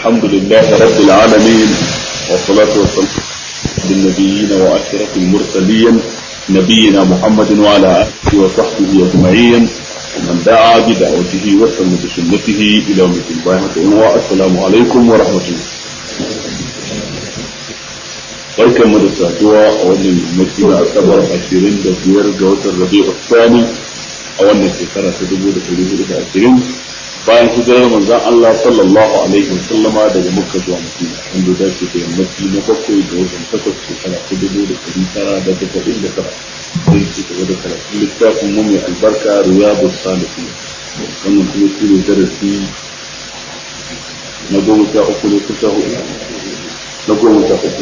الحمد لله رب العالمين والصلاة والسلام بالنبيين وأشرف المرسلين نبينا محمد وعلى آله وصحبه أجمعين ومن دعا بدعوته وسلم بسنته إلى يوم الدين والسلام عليكم ورحمة الله barkan mu da saduwa a wannan yammaci na asabar ashirin da biyar ga watan rabi'u tsani a wannan shekara ta dubu da ɗari hudu da ashirin bayan hijirar manzon Allah sallallahu alaihi wa sallama daga Makka zuwa Madina wanda da ke da yammaci na bakwai da watan takwas shekara ta dubu da ɗari tara da tasa'in da tara sai ci gaba da karatun littafin mu mai albarka riyadu salihin wannan kuma shi ne darasi na goma sha uku ne kusa hudu na goma sha uku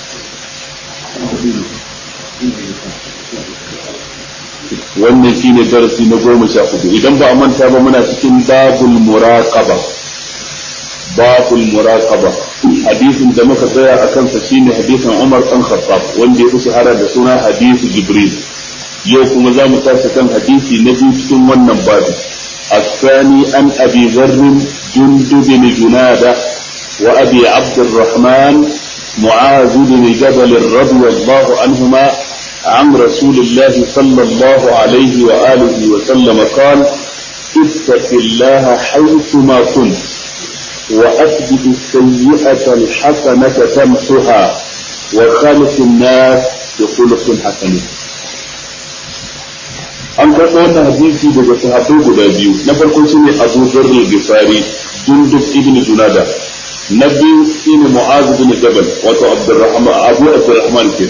wannan shine darasi na goma sha hudu idan ba a manta ba muna cikin babul muraqaba babul muraqaba hadisin da muka tsaya a kansa shine hadisin Umar dan Khattab wanda ya fi shahara da suna hadisi Jibril yau kuma za mu tashi kan hadisi na biyu cikin wannan babu الثاني عن أبي ذر جندب بن جنادة وأبي عبد الرحمن معاذ بن جبل رضي الله عنهما عن رسول الله صلى الله عليه وآله وسلم قال اتق الله حيثما كنت وأثبت السيئة الحسنة تمسها وخالق الناس بخلق حسن an karɓo wannan hadisi daga sahabbai guda biyu na farko shine Abu Dharr al-Ghifari Jundub ibn Junada na biyu shine Mu'az bin Jabal wato Abdurrahman Abu Abdurrahman ke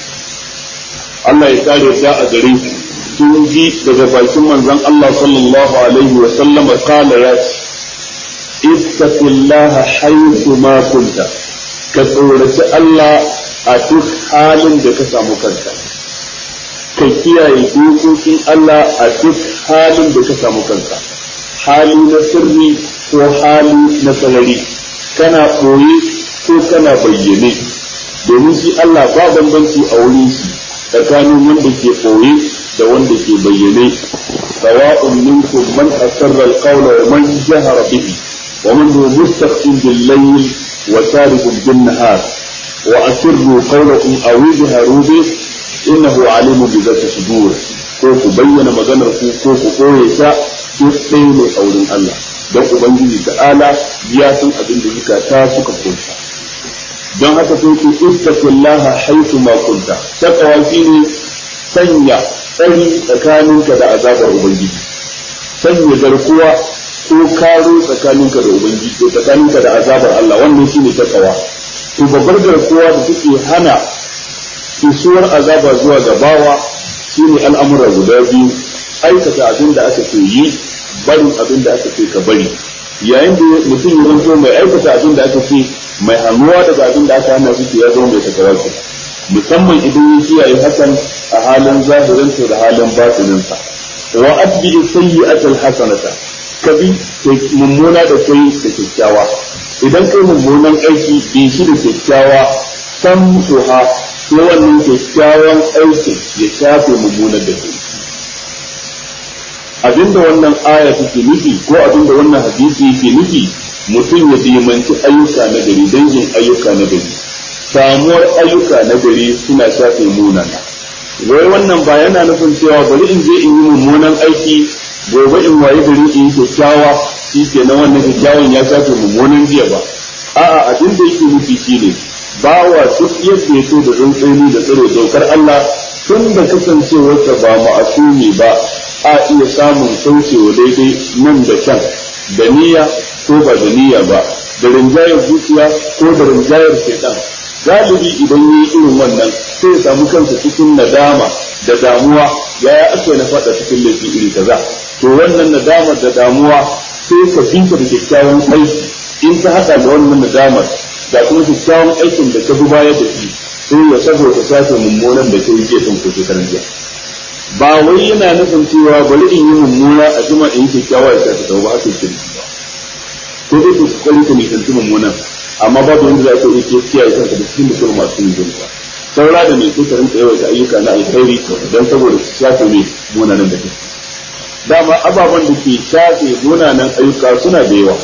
Allah ya kare ta a gare shi sun ji daga bakin manzon Allah sallallahu alaihi wa sallama kala ya ce ittaqillaha haythu ma kunta ka tsoraci Allah a duk halin da ka samu kanka ka kiyaye dokokin Allah a duk halin da ka samu kanka hali na sirri ko hali na sarari kana ɓoye ko kana bayyane domin shi Allah ba bambanci a wurin shi tsakanin wanda ke ɓoye da wanda ke bayyane sawa'un minkum man asarra al-qawla wa man jahara bihi wa man huwa mustaqim bil-layl wa sarihun bin-nahar wa asirru qawlakum aw ijharu bihi innahu alimun bi zati sudur ko ku bayyana maganar ku ko ku koye ta duk ɗaya ne a wurin Allah don ubangiji ta'ala ya san abin da zukata suka kunta don haka sai ku ittaqillaha haythu ma kunta taqwa shine sanya tsari tsakaninka da azabar ubangiji sanya garkuwa ko karo tsakaninka da ubangiji ko tsakaninka da azabar Allah wannan shine taqwa to babbar garkuwa da take hana kisuwar azaba zuwa ga bawa shine al'amura guda biyu aikata abin da aka ce yi barin abin da aka ce ka bari yayin da mutum ya zanto mai aikata abin da aka ce mai hannuwa daga abin da aka hana shi ya zama mai takawarsa musamman idan ya kiyaye hakan a halin zahirinsa da halin batininsa wa atbi sayyi'atal hasanata kabi mummuna da kai da kyakkyawa idan kai mummunan aiki bi shi da kyakkyawa san suha sai wannan kyakkyawan aikin ya shafe mummunan da kai abinda wannan aya take nufi ko abinda wannan hadisi yake nufi mutum ya dimanci ayyuka na gari dangin ayyuka na gari samuwar ayyuka na gari suna shafe munana wai wannan ba yana nufin cewa bari in je in yi mummunan aiki gobe in waye gari in yi kyakkyawa shi ke na wannan kyakkyawan ya shafe mummunan jiya ba a'a abin da yake nufi shine bawa duk yadda ya so da tsantsani da tsare dokar Allah tun da kasancewarsa ba ma'asumi ba a iya samun kaucewa daidai nan da can da niyya ko ba da niyya ba da rinjayar zuciya ko da rinjayar shaitan galibi idan yi irin wannan sai ya samu kansa cikin nadama da damuwa ya ya aka na faɗa cikin laifi iri kaza to wannan nadama da damuwa sai ka binta da kyakkyawan aiki in ta haɗa da wannan nadamar da kuma kyakkyawan aikin da ka bi baya da shi sai ya saboda sake mummunan da kai jiya tun ko shekaran jiya ba wai yana nufin cewa bari in yi mummuna a jima in kyakkyawa ya sake ba haka yake ba ko dai ku kokari ka nisanci mummunan amma babu wanda za ka yi ke kiyaye kanka da cikin mutum masu yin zunuba saura da mai kuka rinka yawaita ayyuka na alkhairi don saboda su shafe mai munanan da kai dama ababen da ke shafe munanan ayyuka suna da yawa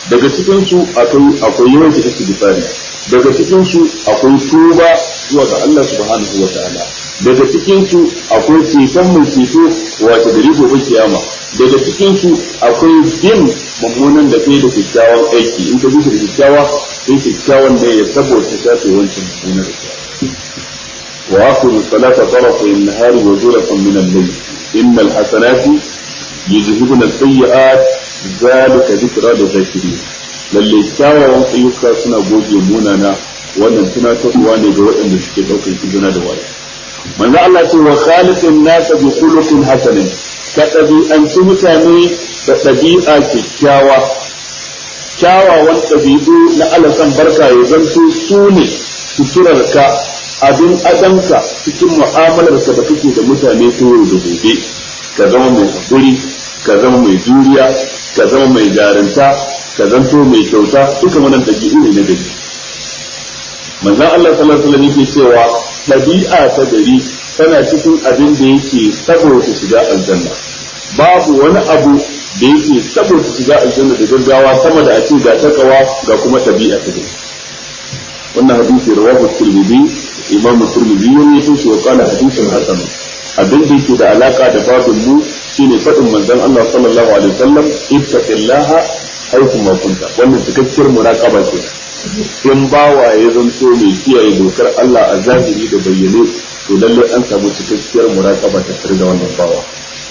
daga cikin su akwai akwai yawan ta istighfari daga cikin su akwai tuba zuwa ga Allah subhanahu wa ta'ala daga cikin su akwai ceton mai ceto wato gari gobe kiyama daga cikin su akwai bin mummunan da kai da kyakkyawan aiki in ka bi da kyakkyawa sai kyakkyawan da ya saboda shafe wancan mummunan da wa aqimu salata tarafa an-nahari wa zulfan min al-layl innal hasanati yuzhibuna as-sayyi'at zalika dhikra lil-zakirin lalle kyawawan ayyuka suna goge munana wannan tunatarwa ne ga waɗanda suke ɗaukar izina da waya manzo Allah ce wa khaliqin nasa bi khuluqin hasanin ka ɗabi'anci mutane da ɗabi'a kyakkyawa kyawawan ɗabi'u na alasan barka ya zanto su ne suturarka abin adanka cikin mu'amalarka da kake da mutane ta yau da gobe ka zama mai haƙuri ka zama mai juriya ka zama mai jarinta ka zanto mai kyauta duka wannan ɗabi'u ne na gari manzon Allah sallallahu alaihi wasallam yake cewa ɗabi'a ta gari tana cikin abin da yake saboda shiga aljanna babu wani abu da yake saboda shiga aljanna da gaggawa sama da a ce ga takawa ga kuma ɗabi'a ta gari wannan hadisi rawahu tirmidhi imam tirmidhi ya rawaito shi wa qala hadithun hasan abin da yake da alaka da babin mu shine faɗin manzon Allah sallallahu alaihi wasallam ittaqillaha haythu ma kunta wannan cikakkiyar muraqaba ce in bawa ya zanto mai kiyaye dokar Allah a zahiri da bayyane to lallai an samu cikakkiyar muraqaba ta tare da wannan bawa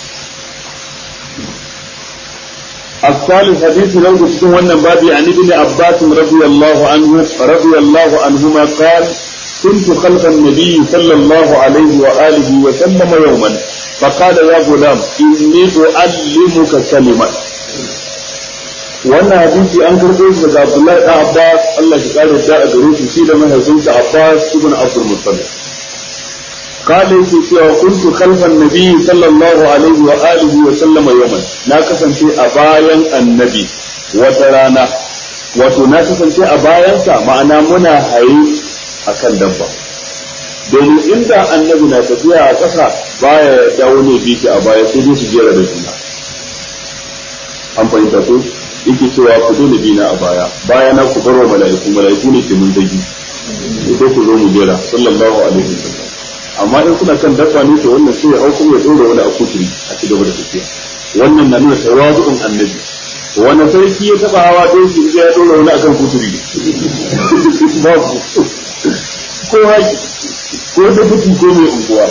الثالث حديث لو تكون وانا بابي عن ابن عباس رضي الله عنه رضي الله عنهما قال كنت خلف النبي صلى الله عليه وآله وسلم يوما فقال يا غلام إني أعلمك كلمة wannan hadisi an karɓo shi daga Abdullahi da Abbas Allah ya kare da a gare shi shi da mahaifinsa Abbas ibn Abdul Muttalib قال yake cewa kuntu khalfan nabi sallallahu alaihi wa alihi wa sallama yawman na kasance a bayan annabi wata rana wato na kasance a bayansa ma'ana muna haye akan dabba domin inda annabi na tafiya a ƙasa baya dawo ne bi a baya sai dai su jera da juna an fahimta ko yake cewa ku dole bi na a baya baya na ku barwa mala'iku mala'iku ne ke mun zagi sai ku zo mu jera sallallahu alaihi wa sallam amma in kuna kan dabba ne to wannan sai ya hau kuma ya dora wani a kuturi a ci gaba da tafiya wannan na nuna tawazu'un annabi wani sarki ya taba hawa doki sai ya dora wani akan kuturi babu ko haji ko dabuti ko mai unguwa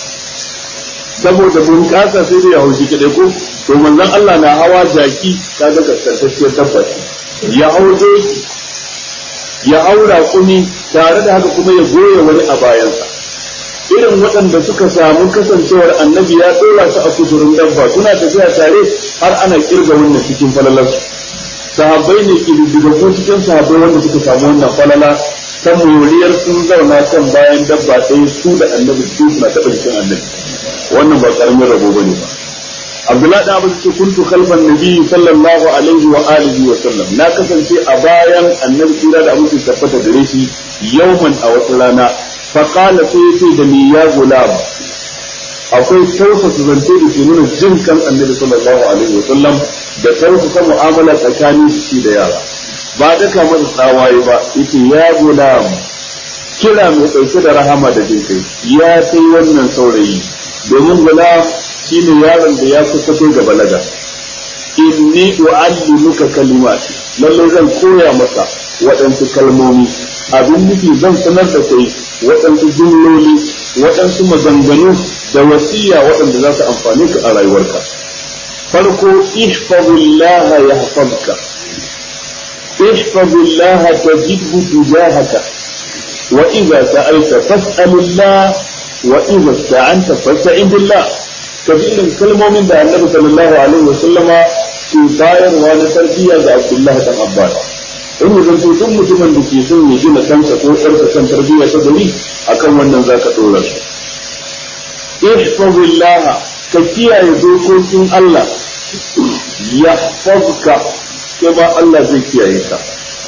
saboda bunƙasa sai da ya haushi kadai ko to manzon Allah na hawa jaki kaga kaskantacciyar dabba ya hau doki ya haura kuni tare da haka kuma ya goya wani a bayansa irin waɗanda suka samu kasancewar annabi ya ɗora su a kusurin dabba suna tafiya tare har ana kirga wannan cikin falalar sahabbai ne ko cikin sahabbai wanda suka samu wannan falala ta moriyar sun zauna kan bayan dabba ɗaya su da annabi su suna taɓa jikin annabi wannan ba ƙaramin rabo bane ba Abdullahi da Abu ce kuntu khalfan nabi sallallahu alaihi wa alihi wa sallam na kasance a bayan annabi kira da abu tabbata gare shi yauman a wata rana faƙala sai ya ce da ni ya gulam akwai tausasa zance da ke nuna jin kan annabi sallallahu alaihi wa sallam da tausasa mu'amala tsakanin shi da yara ba daka masa tsawaye ba yace ya gulam kira mai ɗauke da rahama da jin kai ya kai wannan saurayi domin gulam shine yaron da ya kusa kai ga balaga inni u'allimuka kalimati lalle zan koya maka waɗansu kalmomi abin nufi zan sanar da kai waɗansu jumloli waɗansu maganganu da wasiya waɗanda za su amfani ka a rayuwarka farko ihfazillah yahfazka ihfazillah tajidhu tujahaka wa idza sa'alta fas'alillah wa idza sta'anta fasta'in billah kabilin kalmomin da annabi sallallahu alaihi wa sallama ke bayarwa na tarbiyya ga Abdullahi dan Abbas in ya zanto duk mutumin da ke son ya gina kansa ko ɗarsa kan tarbiyya ta gari akan wannan za ka ɗora shi ihfazillah ka kiyaye dokokin Allah ya fazka ke ba Allah zai kiyaye ka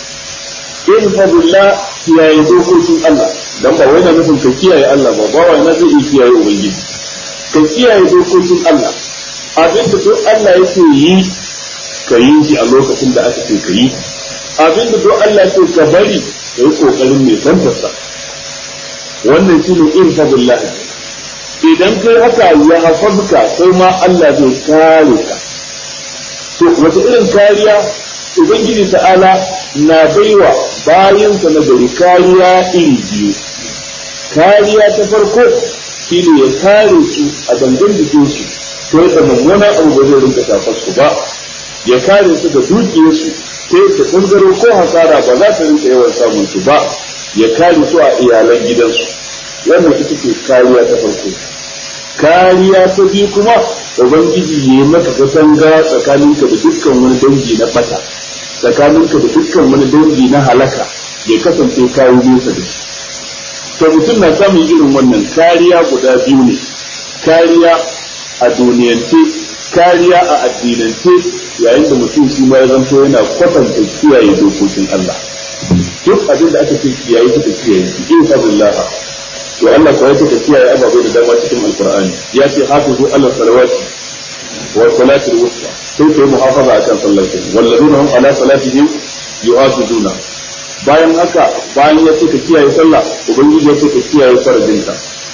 ihfazillah kiyaye dokokin Allah dan ba wai na nufin ka kiyaye Allah ba ba wai na zai iya kiyaye ubangiji ka kiyaye dokokin Allah abin da duk Allah yake yi ka yi shi a lokacin da aka ce ka yi abin da duk Allah ce ka bari ka yi kokarin mai santarsa wannan shine irfadullah idan kai haka ya hafazka sai ma Allah zai kare ka to wata irin kariya ubangiji ta'ala na baiwa bayansa na gari kariya iri biyu kariya ta farko shine ya kare su a dangan jikinsu ta yadda mummunan abu ba zai rinka shafar su ba ya kare su da dukiyarsu ta yadda ɓangaro ko hasara ba za ta rinka yawan samun su ba ya kare su a iyalan gidansu wannan ita ce kariya ta farko kariya ta biyu kuma ubangiji ya yi maka katanga tsakaninka da dukkan wani dangi na bata tsakaninka da dukkan wani dangi na halaka ya kasance kayi nesa da shi to mutum na samun irin wannan kariya guda biyu ne kariya a duniyance kariya a addinance yayin da mutum shi ma ya zanto yana kwatanta kiyaye dokokin Allah duk abin da aka ce kiyaye suka kiyaye shi in fadillah to Allah ko yake kiyaye ababai da dama cikin alqur'ani ya ce hafizu ala salawati wa salati al-wusta sai kai muhafaza akan sallar ki walladuna hum ala salatihim yuhafizuna bayan haka bayan ya ce ka kiyaye sallah ubangiji ya ce ka kiyaye farajinka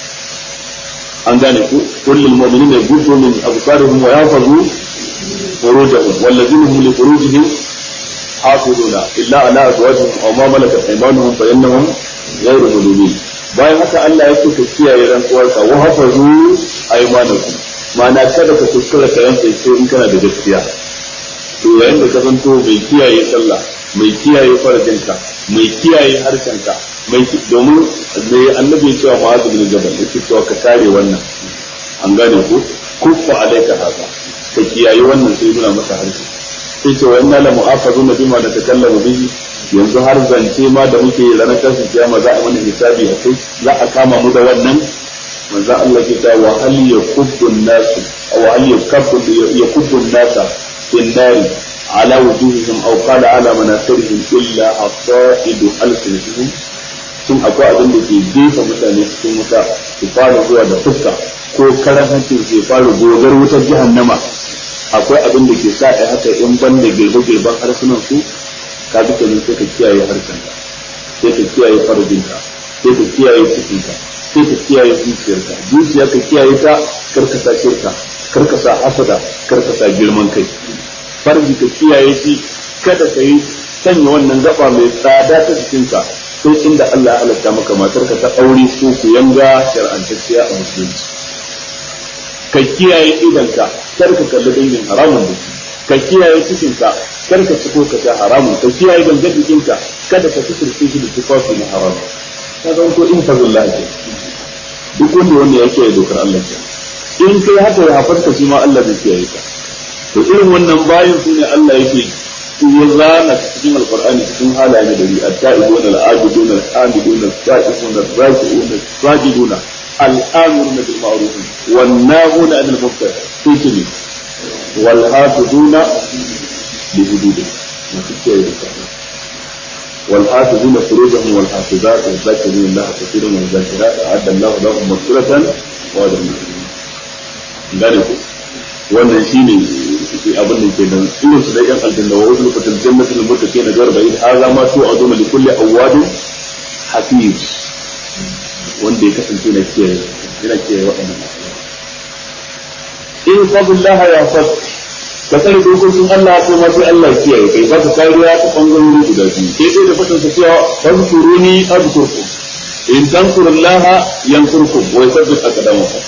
an gane ku kullul mu'minina yaghuddu min absarihim wa yahfazu furujahum walladhina hum li furujihim hafizuna illa ala azwajihim aw ma malakat aymanuhum fa innahum ghayru malumin bayan haka Allah ya ce ka kiyaye rantsuwarka wa hafazu aymanakum ma'ana kada ka kuskura ka yanke sai in kana da gaskiya to yayin da ka zanto mai kiyaye sallah mai kiyaye farajinka mai kiyaye harshenka mai domin mai annabi ya cewa ma'azu bin jabal yake cewa ka kare wannan an gane ko kuffa alaika haka ka kiyaye wannan sai nuna masa harshe sai ce wa inna la mu'afazuna bima da takallamu bihi yanzu har zance ma da muke ranar tashin kiyama za a mana hisabi a kai za a kama mu da wannan manzo Allah ke ta wa hal yakubbu nasu wa hal yakubbu yakubbu nasa fin nari ala wujuhihim aw qala ala manasirihim illa asaidu alsinatihim sun akwai abin da ke jefa mutane cikin wuta su fara zuwa da fuska ko karan hancin ke fara gogar wutar jahannama akwai abin da ke sa a haka in ban da girbe-girben harsunan su ka bi kenan sai ka kiyaye harshenka sai ka kiyaye farjinka sai ka kiyaye cikinka sai ka kiyaye zuciyarka zuciya ka kiyaye ta karkasa shirka karkasa hasada karkasa girman kai farji ka kiyaye shi kada ka yi sanya wannan gaba mai tsada ta jikinka sai inda Allah ya halatta maka matarka ta aure ko ku yanga shar'antacciya a musulunci ka kiyaye idanka kar ka kalli dangin haramun da ka kiyaye cikinka kar ka ci ko ka sha haramun ka kiyaye gangan jikinka kada ka fitirce shi da tufafi na haramun ka zan ko in fazillah ke duk wanda wanda ya kiyaye dokar Allah ke in kai haka ya hafarka shi ma Allah zai kiyaye ka to irin wannan bayan su ne Allah yake ya zana cikin alqur'ani cikin halaye da dari at-ta'ibuna al-abiduna al-hamiduna al-sa'ifuna ar-raki'una as-sajiduna al-amiruna bil ma'ruf wan nahuna 'anil munkar sai wal hafizuna li hududih masu kiyaye da والحافظون فروجهم والحافظات والذاكرين الله كثيرا والذاكرات أعد الله لهم مغفرة وأجرا gane ku wannan shine abin da ke nan irin su da yan aljanna wa uzlu fatil jannatul muttaqina garba in hadha ma tu'aduna li kulli awwadin hafiz wanda ya kasance na kiyaye yana kiyaye waɗannan in fadlullah ya fad ka tsare dokokin Allah ko ma sai Allah kiyaye kai ba ka kariya ta bangarori guda biyu sai dai da fatan sa cewa fadkuruni adkurkum in tansurullaha yansurkum wa yuthabbit aqdamakum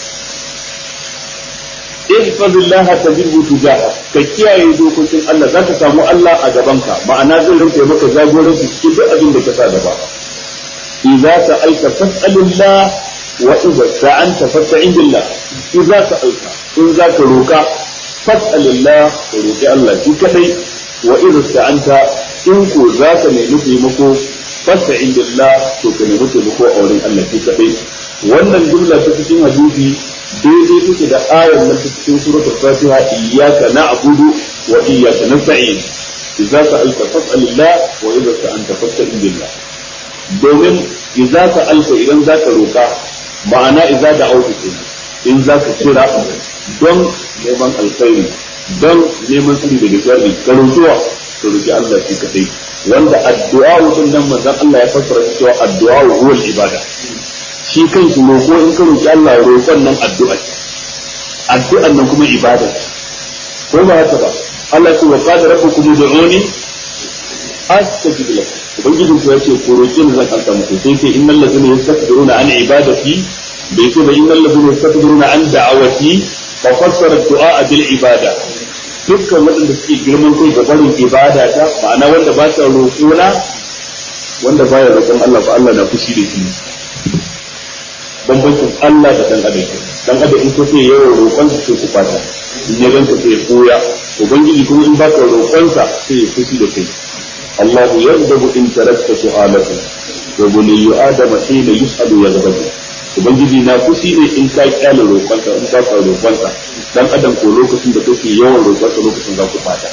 ihfazillaha tajidhu tujaha ka kiyaye dokokin Allah zaka samu Allah a gabanka ma'ana zai rinka maka jagoranci cikin duk abin da ka sa gaba idza sa'alta fas'alillah wa idza sta'anta fasta'in billah idza sa'alta in zaka roka fas'alillah ka roki Allah shi kadai wa idza sta'anta in ko zaka nemi taimako fasta'in billah to ka nemi taimako a wurin Allah shi kadai wannan jumla ta cikin hadisi daidai take da ayar nan ta cikin suratul fatiha iyyaka na'budu wa iyyaka nasta'in idza sa'alta fas'alillah wa idza sta'anta fasta'in billah domin idza sa'alta idan zaka roka ma'ana idza da'awta kenan in zaka kira don neman alkhairi don neman tsari daga sharri ka roƙuwa to roki Allah shi kadai wanda addu'a din nan manzon Allah ya fassara cewa addu'a huwa ibada shi kanshi roƙo in ka roki Allah roƙon nan addu'a addu'an nan kuma ibada ko ba haka ba Allah ya ce wa qala rabbukum ud'uni astajib lakum ubangijin ku yace ko roki ni zan alta muku sai ce innal ladzina yastakbiruna an ibadati bai ce ba innal ladzina yastakbiruna an da'awati fa fassara du'a bil ibada dukkan waɗanda suke girman kai ga barin ibada ta ma'ana wanda ba sa roƙona wanda baya roƙon Allah ba Allah na fushi da shi bambancin Allah da dan adam dan adam in kace yawan roƙon sa sai ku fata in ya ganka sai ya koya ubangiji kuma in baka roƙon sa sai ya fushi da kai الله يغضب إن تركت سؤالك وبني آدم حين يسأل يغضب ubangiji na fushi ne in ka kyale roƙonsa in ka ka roƙonsa dan adam ko lokacin da kake yawan roƙonsa lokacin za ku fata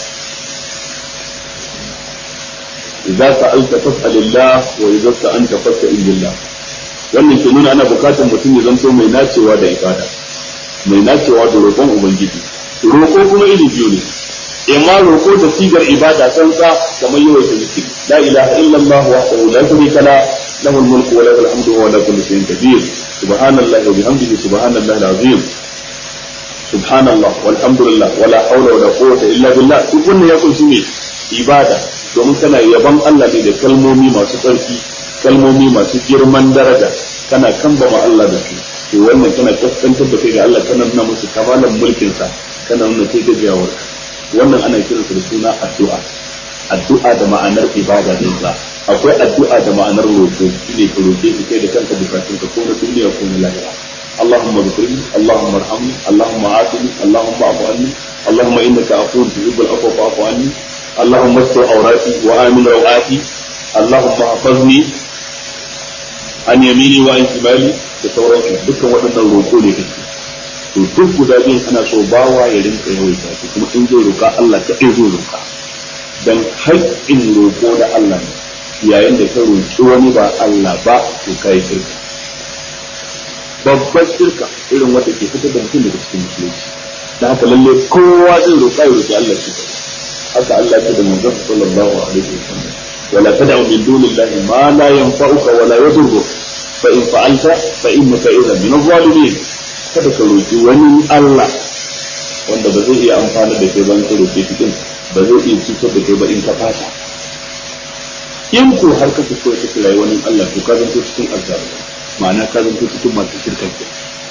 idza sa'alta fas'alillah wa idza sa'anta fasta'in billah wannan ke nuna ana bukatar mutum ya zanto mai nacewa da ibada mai nacewa da roƙon ubangiji roƙo kuma iri biyu ne imma roƙo da sigar ibada tsantsa kamar yawan zikiri la ilaha illallah wahdahu la sharika la له الملك وله الحمد وهو على كل شيء قدير سبحان الله وبحمده سبحان الله العظيم سبحان الله والحمد لله ولا حول ولا قوة إلا بالله تكون يقول سمي ibada domin kana yaban Allah ne da kalmomi masu tsarki kalmomi masu girman daraja kana kambama Allah da su to wannan kana kaskantar da kai ga Allah kana nuna musu kamalan mulkin sa kana nuna kai gajiyawar wannan ana kiransa da suna addu'a addu'a da ma'anar ibada ne za akwai addu'a da ma'anar roƙo shine ka roƙe shi kai da kanka bukatun ka ko na duniya ko na lahira اللهم اغفر لي اللهم ارحمني اللهم عافني اللهم اعف عني اللهم انك عفو تحب العفو فاعف عني اللهم استر عوراتي وامن روعاتي اللهم احفظني عن يميني وعن شمالي da sauransu dukkan waɗannan roƙo ne kake to duk guda biyun ana so bawa ya rinka yawaita su kuma in zai roƙa Allah ka zai roƙa dan haƙƙin roƙo da Allah ne yayin da ka roƙi wani ba Allah ba to kai shirka babbar shirka irin wata ke fitar da mutum daga cikin musulunci da haka lalle kowa zai roƙa ya roƙi Allah shi haka Allah ya da manzon sallallahu alaihi wasallam wala tad'u min dunillahi ma la yanfa'uka wa la yadurruk fa in fa'alta fa innaka idhan min adh-dhalimin kada ka roƙi wani Allah wanda ba zai iya amfana da kai ban ka roƙe cikin ba zai iya cutar da kai ba in ka fata in ko har ka fito ka kira wani Allah to ka zanto cikin azzabi ma'ana ka zanto cikin masu shirka ke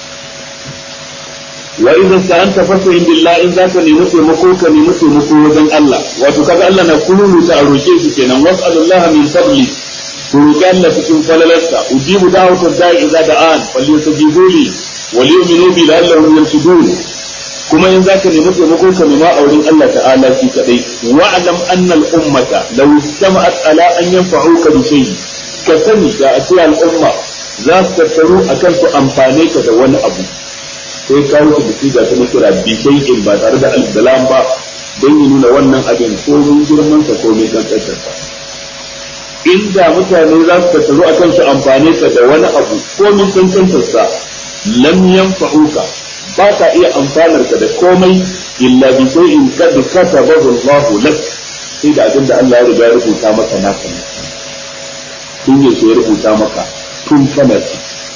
wa idan sa'anta fasa billah in zaka nemi taimako ka nemi taimako wajen Allah wato kaga Allah na kullu ta a roke shi kenan was'alullaha min fadli ku roki Allah cikin falalarsa ujibu da'wata da'i idza da'an falyastajibu li wa liyu'minu bi la'allahum yarshudun kuma in zaka nemi taimako ka nema a wurin Allah ta'ala shi kadai wa'lam anna al-ummata law istama'at ala an yanfa'uka bi shay'in ka sani da a ce al'umma za su tattaru akan su amfane ka da wani abu sai ka wuce da siga ta kira bi shay'in ba tare da al-dalam ba don yi nuna wannan abin komin girman sa komin kankantar sa inda mutane za su tattaru akan su amfane ka da wani abu komin kankantar sa lam yanfa'uka ba ka iya amfanar ka da komai illa bi shay'in kad katabahu Allah lak sai da abin da Allah ya riga ya rubuta maka naka ne tun yaushe ya rubuta maka tun kana ci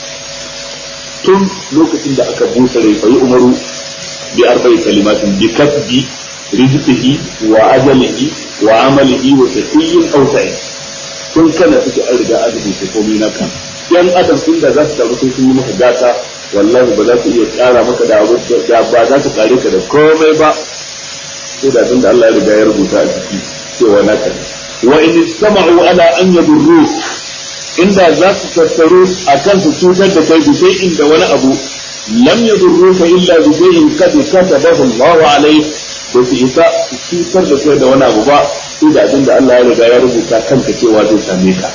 tun lokacin da aka busa rai fa yi umaru bi arba'i kalimatin bi kasbi rizqihi wa ajalihi wa amalihi wa shaqiyyin aw sa'id tun kana suke an riga an rubuta komai naka yan adam inda za su taru sai sun yi maka gata wallahi ba za su iya tsara maka da abu da ba za su kare ka da komai ba sai da abin da Allah ya riga ya rubuta a ciki cewa naka wa in istama'u ala an yadurru inda za su tattaru a kan su cutar da kai bisai inda wani abu lam yadurruka illa bi shay'in qad katabahu Allahu alayk da su isa su cutar da kai da wani abu ba sai da abin da Allah ya riga ya rubuta kanka cewa zai same ka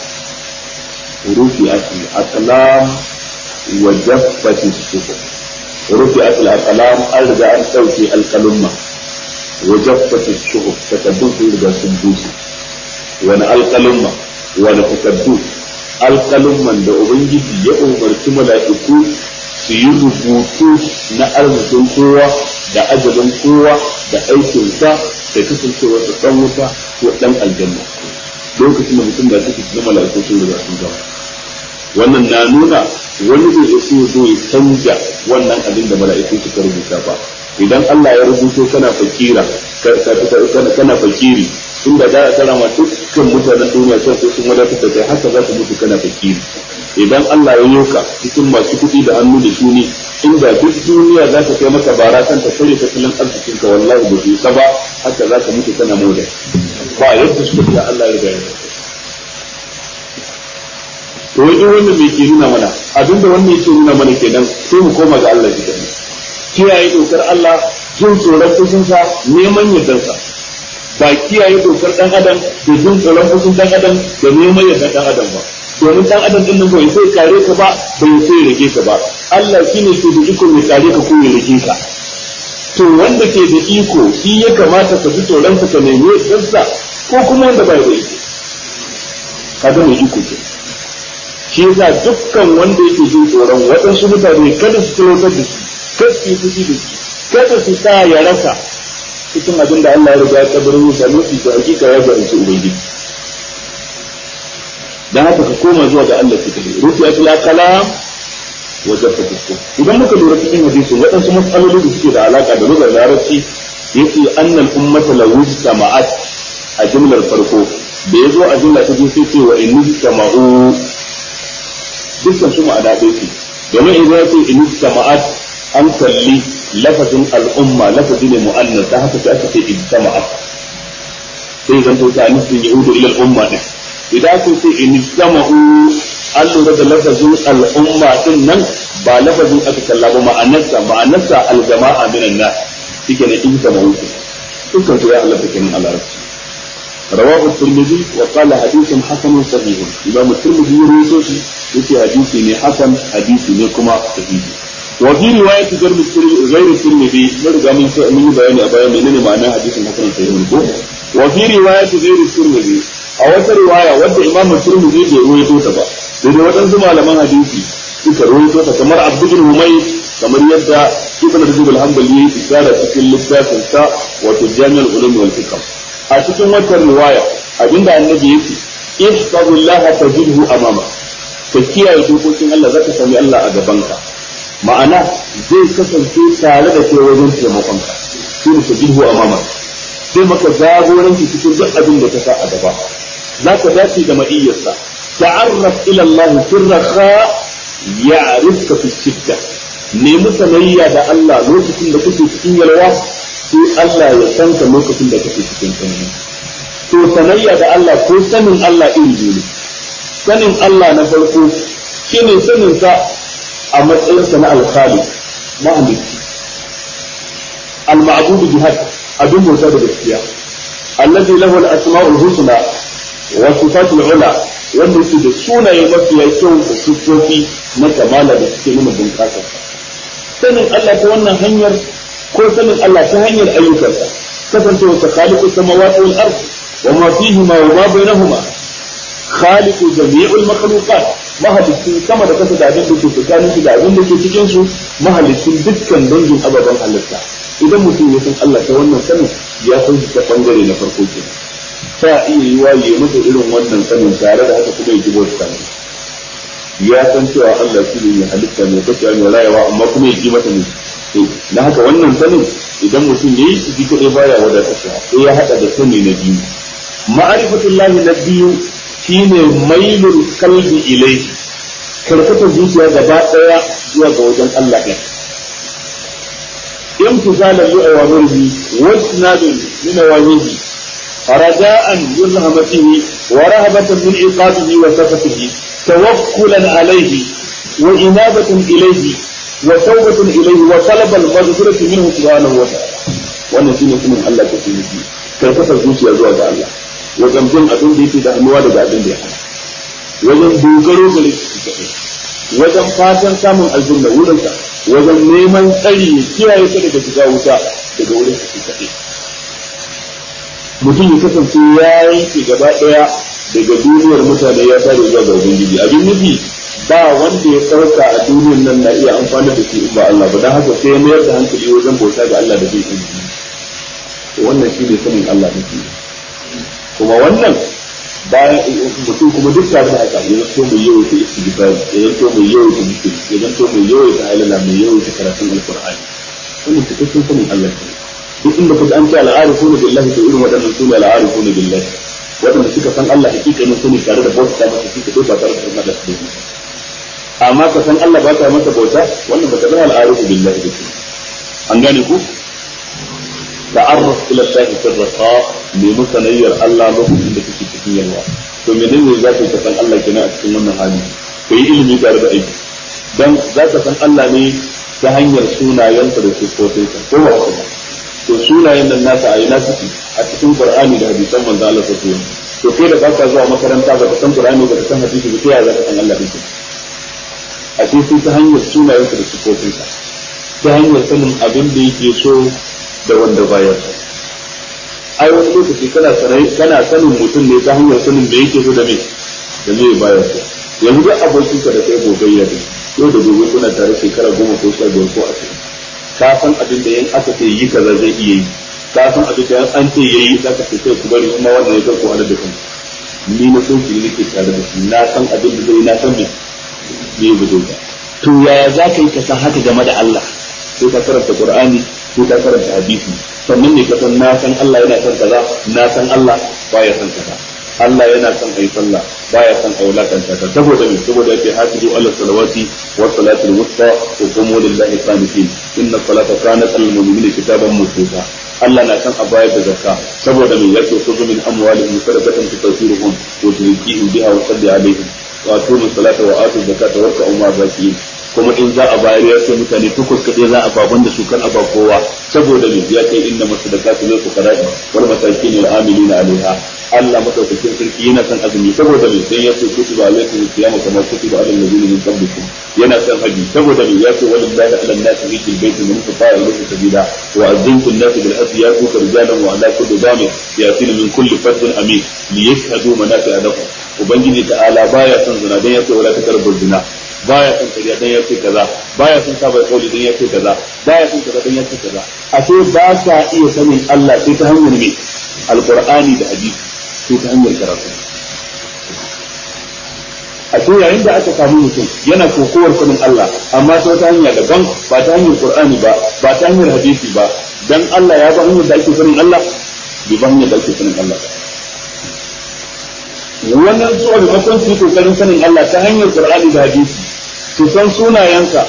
rufi asli aqlam wa jaffati sufu rufi asli aqlam an riga an dauke alqalumma wa jaffati sufu takaddu sun riga sun bushe wani alqalumma wani takaddu alƙalumman da Ubangiji ya umarci mala'iku su yi rubutu na arzikin kowa da ajalin kowa da aikinsa da kasancewar da dan wuta ko dan aljanna lokacin da mutum da suke cikin mala'iku sun riga sun gama wannan na nuna wani bai isa ya zo ya canja wannan abin da mala'iku suka rubuta ba idan Allah ya rubuto kana fakira kana fakiri inda za a tsara ma dukkan mutanen duniya sai sai sun wadatar da kai haka za ka mutu kana fakiri idan Allah ya yoka cikin masu kuɗi da hannu da shuni inda duk duniya za ta kai maka bara kan ta kare tattalin arzikin ka wallahi ba su ba haka za ka mutu kana moda ba yadda suka fiya Allah ya riga ya to wani wannan mai ke nuna mana abinda wannan yake nuna mana kenan sai mu koma ga Allah shi kenan kiyaye dokar Allah jin tsoron fushinsa neman yardarsa ba kiyaye dokar dan adam da jin tsoron fushin dan adam da neman yardar dan adam ba domin dan adam din nan bai sai kare ka ba bai sai rage ka ba Allah shine ke da iko mai kare ka ko ya rage ka to wanda ke da iko shi ya kamata ka ji tsoron ka nemi yardarsa ko kuma wanda bai da iko kaga mai iko ke shi yasa dukkan wanda yake jin tsoron waɗansu mutane kada su talautar da shi kada su yi fushi da shi kada su sa ya rasa cikin abin da Allah ya riga ya kabarin musa nufi da hakika ya garanci ubangiji dan haka ka koma zuwa ga Allah cikin rufi atul kalam wa jafa fusko idan muka lura cikin hadisin waɗansu matsaloli da suke da alaka da lugar larabci yace annal ummata law jama'at a jumlar farko da yazo a jumla ta biyu sai ce wa in jama'u dukkan su ma'ana ɗaya ce domin idan ya ce in jama'at an kalli lafazin al'umma lafazi ne mu'annas da haka sai aka ce ijtama'at sai zan to ta nufin yahudu ila al'umma din idan aka ce in ijtama'u an lura da lafazin al'umma din nan ba lafazin aka kalla ba ma'anarsa ma'anarsa al-jama'a minan nas shike ne ijtama'u dukkan su ya halatta kenan a larabci رواه الترمذي وقال حديث حسن صحيح إمام الترمذي يروي يتي حديث حسن حديث كما صحيح وفي رواية غير غير الترمذي مرجع من من بيان أبايا من معنى حديث حسن صحيح وفي رواية غير الترمذي a wata riwaya wadda imam turmizi bai ruwaito ta ba sai dai waɗansu malaman hadisi suka ruwaito ta kamar abdul humay kamar yadda ibn rajab al-hanbali ya isara cikin littafin sa wato jami'ul ulum wal fiqh a cikin wata riwaya abinda annabi yake ihfazullaha tajidhu amama ka kiyaye dokokin Allah zaka sami Allah a gabanka ma'ana zai kasance tare da kai wajen taimakonka shi ne tajidhu amama zai maka jagoranci cikin duk abin da ka sa a gaba za ka dace da ma'iyyarsa ta'arraf ila Allah fi rakha ya'rifka fi shidda nemi sanayya da Allah lokacin da kake cikin yalwa sai Allah ya san ka lokacin da kake cikin tsanani to sanayya da Allah ko sanin Allah iri biyu ne sanin Allah na farko shine sanin sa a matsayinsa na alkhali mahalicci al-ma'budu bi haqq abin bauta da gaskiya allazi lahu al-asma'ul husna wa sifatul ula wanda yake da sunaye mafiya kyau da sifofi na kamala da suke nuna bunƙasa sanin Allah ta wannan hanyar ko sanin Allah ta hanyar ayyukansa kasancewa ta khaliqu samawati wal ard wa ma fihima wa ma bainahuma khaliqu jami'ul makhluqat mahalicin sama da kasa da abin da ke tsakanin su da abin da ke cikin su mahalicin dukkan dangin ababen halitta idan mutum ya san Allah ta wannan sanin ya san shi ta bangare na farko ke ta iya yi wa ya masa irin wannan sanin tare da haka kuma ya ji bauta ne ya san cewa Allah shi ne halitta mai kaciya mai rayuwa amma kuma ya ji mata ne na haka wannan sanin idan mutum ya yi su ji kaɗai baya wadatarsa sai ya haɗa da sani na biyu ma'arifatullahi na biyu shine mailul kalbi ilaihi karkatar zuciya gaba ɗaya zuwa ga wajen Allah ɗin امتثالا لأوامره واجتنابا من نواهيه رجاء من رحمته ورهبة من عقابه وسخطه توكلا عليه وإنابة إليه وتوبة إليه وطلب المغفرة منه سبحانه وتعالى wannan shine sunan Allah ta fi nufi kai kasar zuciya zuwa ga Allah wajen bin abin da yake da hannuwa daga abin da ya hana wajen dogaro gare shi kaɗai wajen fatan samun aljanna wurinsa wajen neman tsari ya kiyaye ka daga shiga wuta daga wurin su kaɗai mutum ya kasance ya yanke gaba ɗaya daga duniyar mutane ya tare zuwa ga ubangiji abin nufi ba wanda ya ɗauka a duniyar nan na iya amfani da shi in ba Allah ba don haka sai ya mayar da hankali wajen bauta ga Allah da bai ilimi wannan shi ne sanin Allah ne kuma wannan bayan mutum kuma duk tare da haka ya zanto mai yawaita istighfar ya zanto mai yawaita zikiri ya zanto mai yawaita halala mai yawaita karatun alqur'ani wannan cikakken sanin Allah ne duk inda kaji an ce al'arifuna billahi to irin waɗannan sune al'arifuna billahi waɗanda suka san Allah hakikanin sani tare da bauta masa shi kadai ba tare da sanar da su amma ka san Allah ba ka masa bauta wannan ba ta zama al'arifu billahi da ke an gane ku ta'arraf ila Allah fi raqa ne musanayyar Allah lokacin da kake cikin yalwa to menene za ka san Allah kenan a cikin wannan hali ka yi ilimi tare da aiki dan za ka san Allah ne ta hanyar sunayensa da sifofinsa ko ba haka ba to sunayen nan nasa a ina suke a cikin Qur'ani da hadisan manzo Allah sallallahu alaihi wasallam to kai da baka zuwa makaranta ba ka san Qur'ani ba ka san hadisi ba sai ya za ka san Allah din a sai ta hanyar sunayensa da sifofinsa ta hanyar sanin abin da yake so da wanda baya so ai wani lokaci kana sanai kana sanin mutum ne ta hanyar sanin da yake so da me da me baya so yanzu duk abokin ka da kai gogayya ne yau da gobe kuna tare shekara goma ko sha biyar ko ashirin ka san abin da yan aka ce yi kaza zai iya yi ka san abin da yan an ce yayi za ka ce kai ku bari kuma wannan ya karku wani da kan ni na so ki nake tare da shi na san abin da zai na san me ne ba zai to yaya za ka yi ka san haka game da Allah sai ka karanta Qur'ani sai ka karanta hadisi sannan ne ka san na san Allah yana son kaza na san Allah baya son kaza Allah yana son ayi sallah baya son ayi wulakanta ta saboda me saboda yake hafizu ala salawati wa salati al-wusta wa qumu lillahi qanitin inna salata kanat al-mu'minina kitaban mawquta Allah na san a bayar da zakka saboda me yake khudhu min amwalihim sadaqatan tutahhiruhum wa tuzakkihim biha wa salli alaihim wa atumu salata wa atu zakata wa ka'u ma zakiyin kuma in za a bayar ya ce mutane takwas kaɗai za a baban da su kan aba kowa saboda me ya ce inna masadaqatu lil fuqara wal masakin wal amilina alaiha Allah madaukakin sarki yana son azumi saboda me sai ya ce kutiba alaikum siyama kama kutiba alal ladina min qablikum yana son haji saboda me ya ce walillahi ala nasi hijjul baiti man istata'a ilayhi sabila wa azzimtu an-nasi bil hajji yatuka rijalan wa ala kulli damir yatina min kulli fardin amin liyashhadu manafi'a lahum ubangiji ta'ala baya son zina dan ya ce wala takarbu zina baya son kariya dan yace kaza baya son saba kauli dan yace kaza baya son kaza dan yace kaza ashe ba ka iya sanin Allah sai ta hanyar me alqur'ani da hadisi sai ta hanyar karatu a ce yayin da aka samu mutum yana kokowar sanin Allah amma ta wata hanya daban ba ta hanyar qur'ani ba ba ta hanyar hadisi ba dan Allah ya ba hanyar da ake sanin Allah bai ba hanyar da ake sanin Allah ba wannan su maimakon su yi kokarin sanin Allah ta hanyar Qur'ani da hadisi su san sunayensa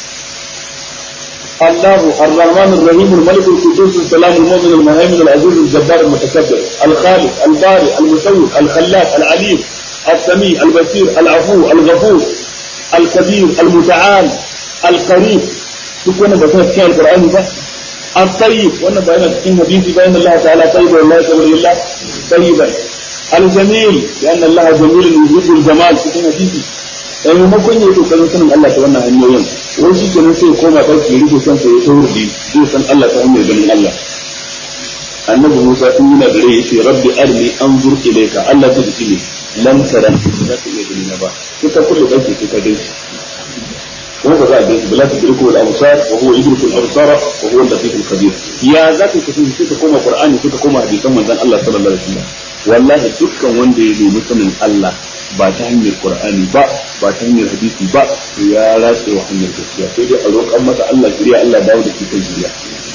الله الرحمن الرحيم الملك القدوس السلام المؤمن المهيمن العزيز الجبار المتكبر الخالق البارئ المسوي الخلاق العليم السميع البصير العفو الغفور الكبير المتعال القريب duk wannan ba suna cikin alqur'ani ba الطيب wannan ba yana cikin hadisi ba inna Allah ta'ala tayyib wa la yaqbalu illa tayyiban الجميل لأن الله جميل يحب الجمال cikin hadisi sai maimakon ya yi kokarin sanin Allah ta wannan hanyoyin wai shi kenan sai koma ɗauki ya rufe kansa ya taurudi zai san Allah ta hanyar ganin Allah annabi Musa tun yana da rai yace rabbi arni anzur ilayka Allah ta dace ne lan tara za ka iya gani na ba sai ka kulle ɗauki sai ka gaishe kuma ba za a gaishe bala ta dirko al absar wa huwa yudriku al absara wa huwa al latif al khabir ya za ka kasance sai ka koma qur'ani sai ka koma hadisan manzon Allah sallallahu alaihi wasallam wallahi dukkan wanda ya nemi sanin Allah ba ta hanyar Qur'ani ba ba ta hanyar hadisi ba ya ratse wa hanyar gaskiya sai dai a roƙan masa Allah shirya Allah dawo da shi kan shirya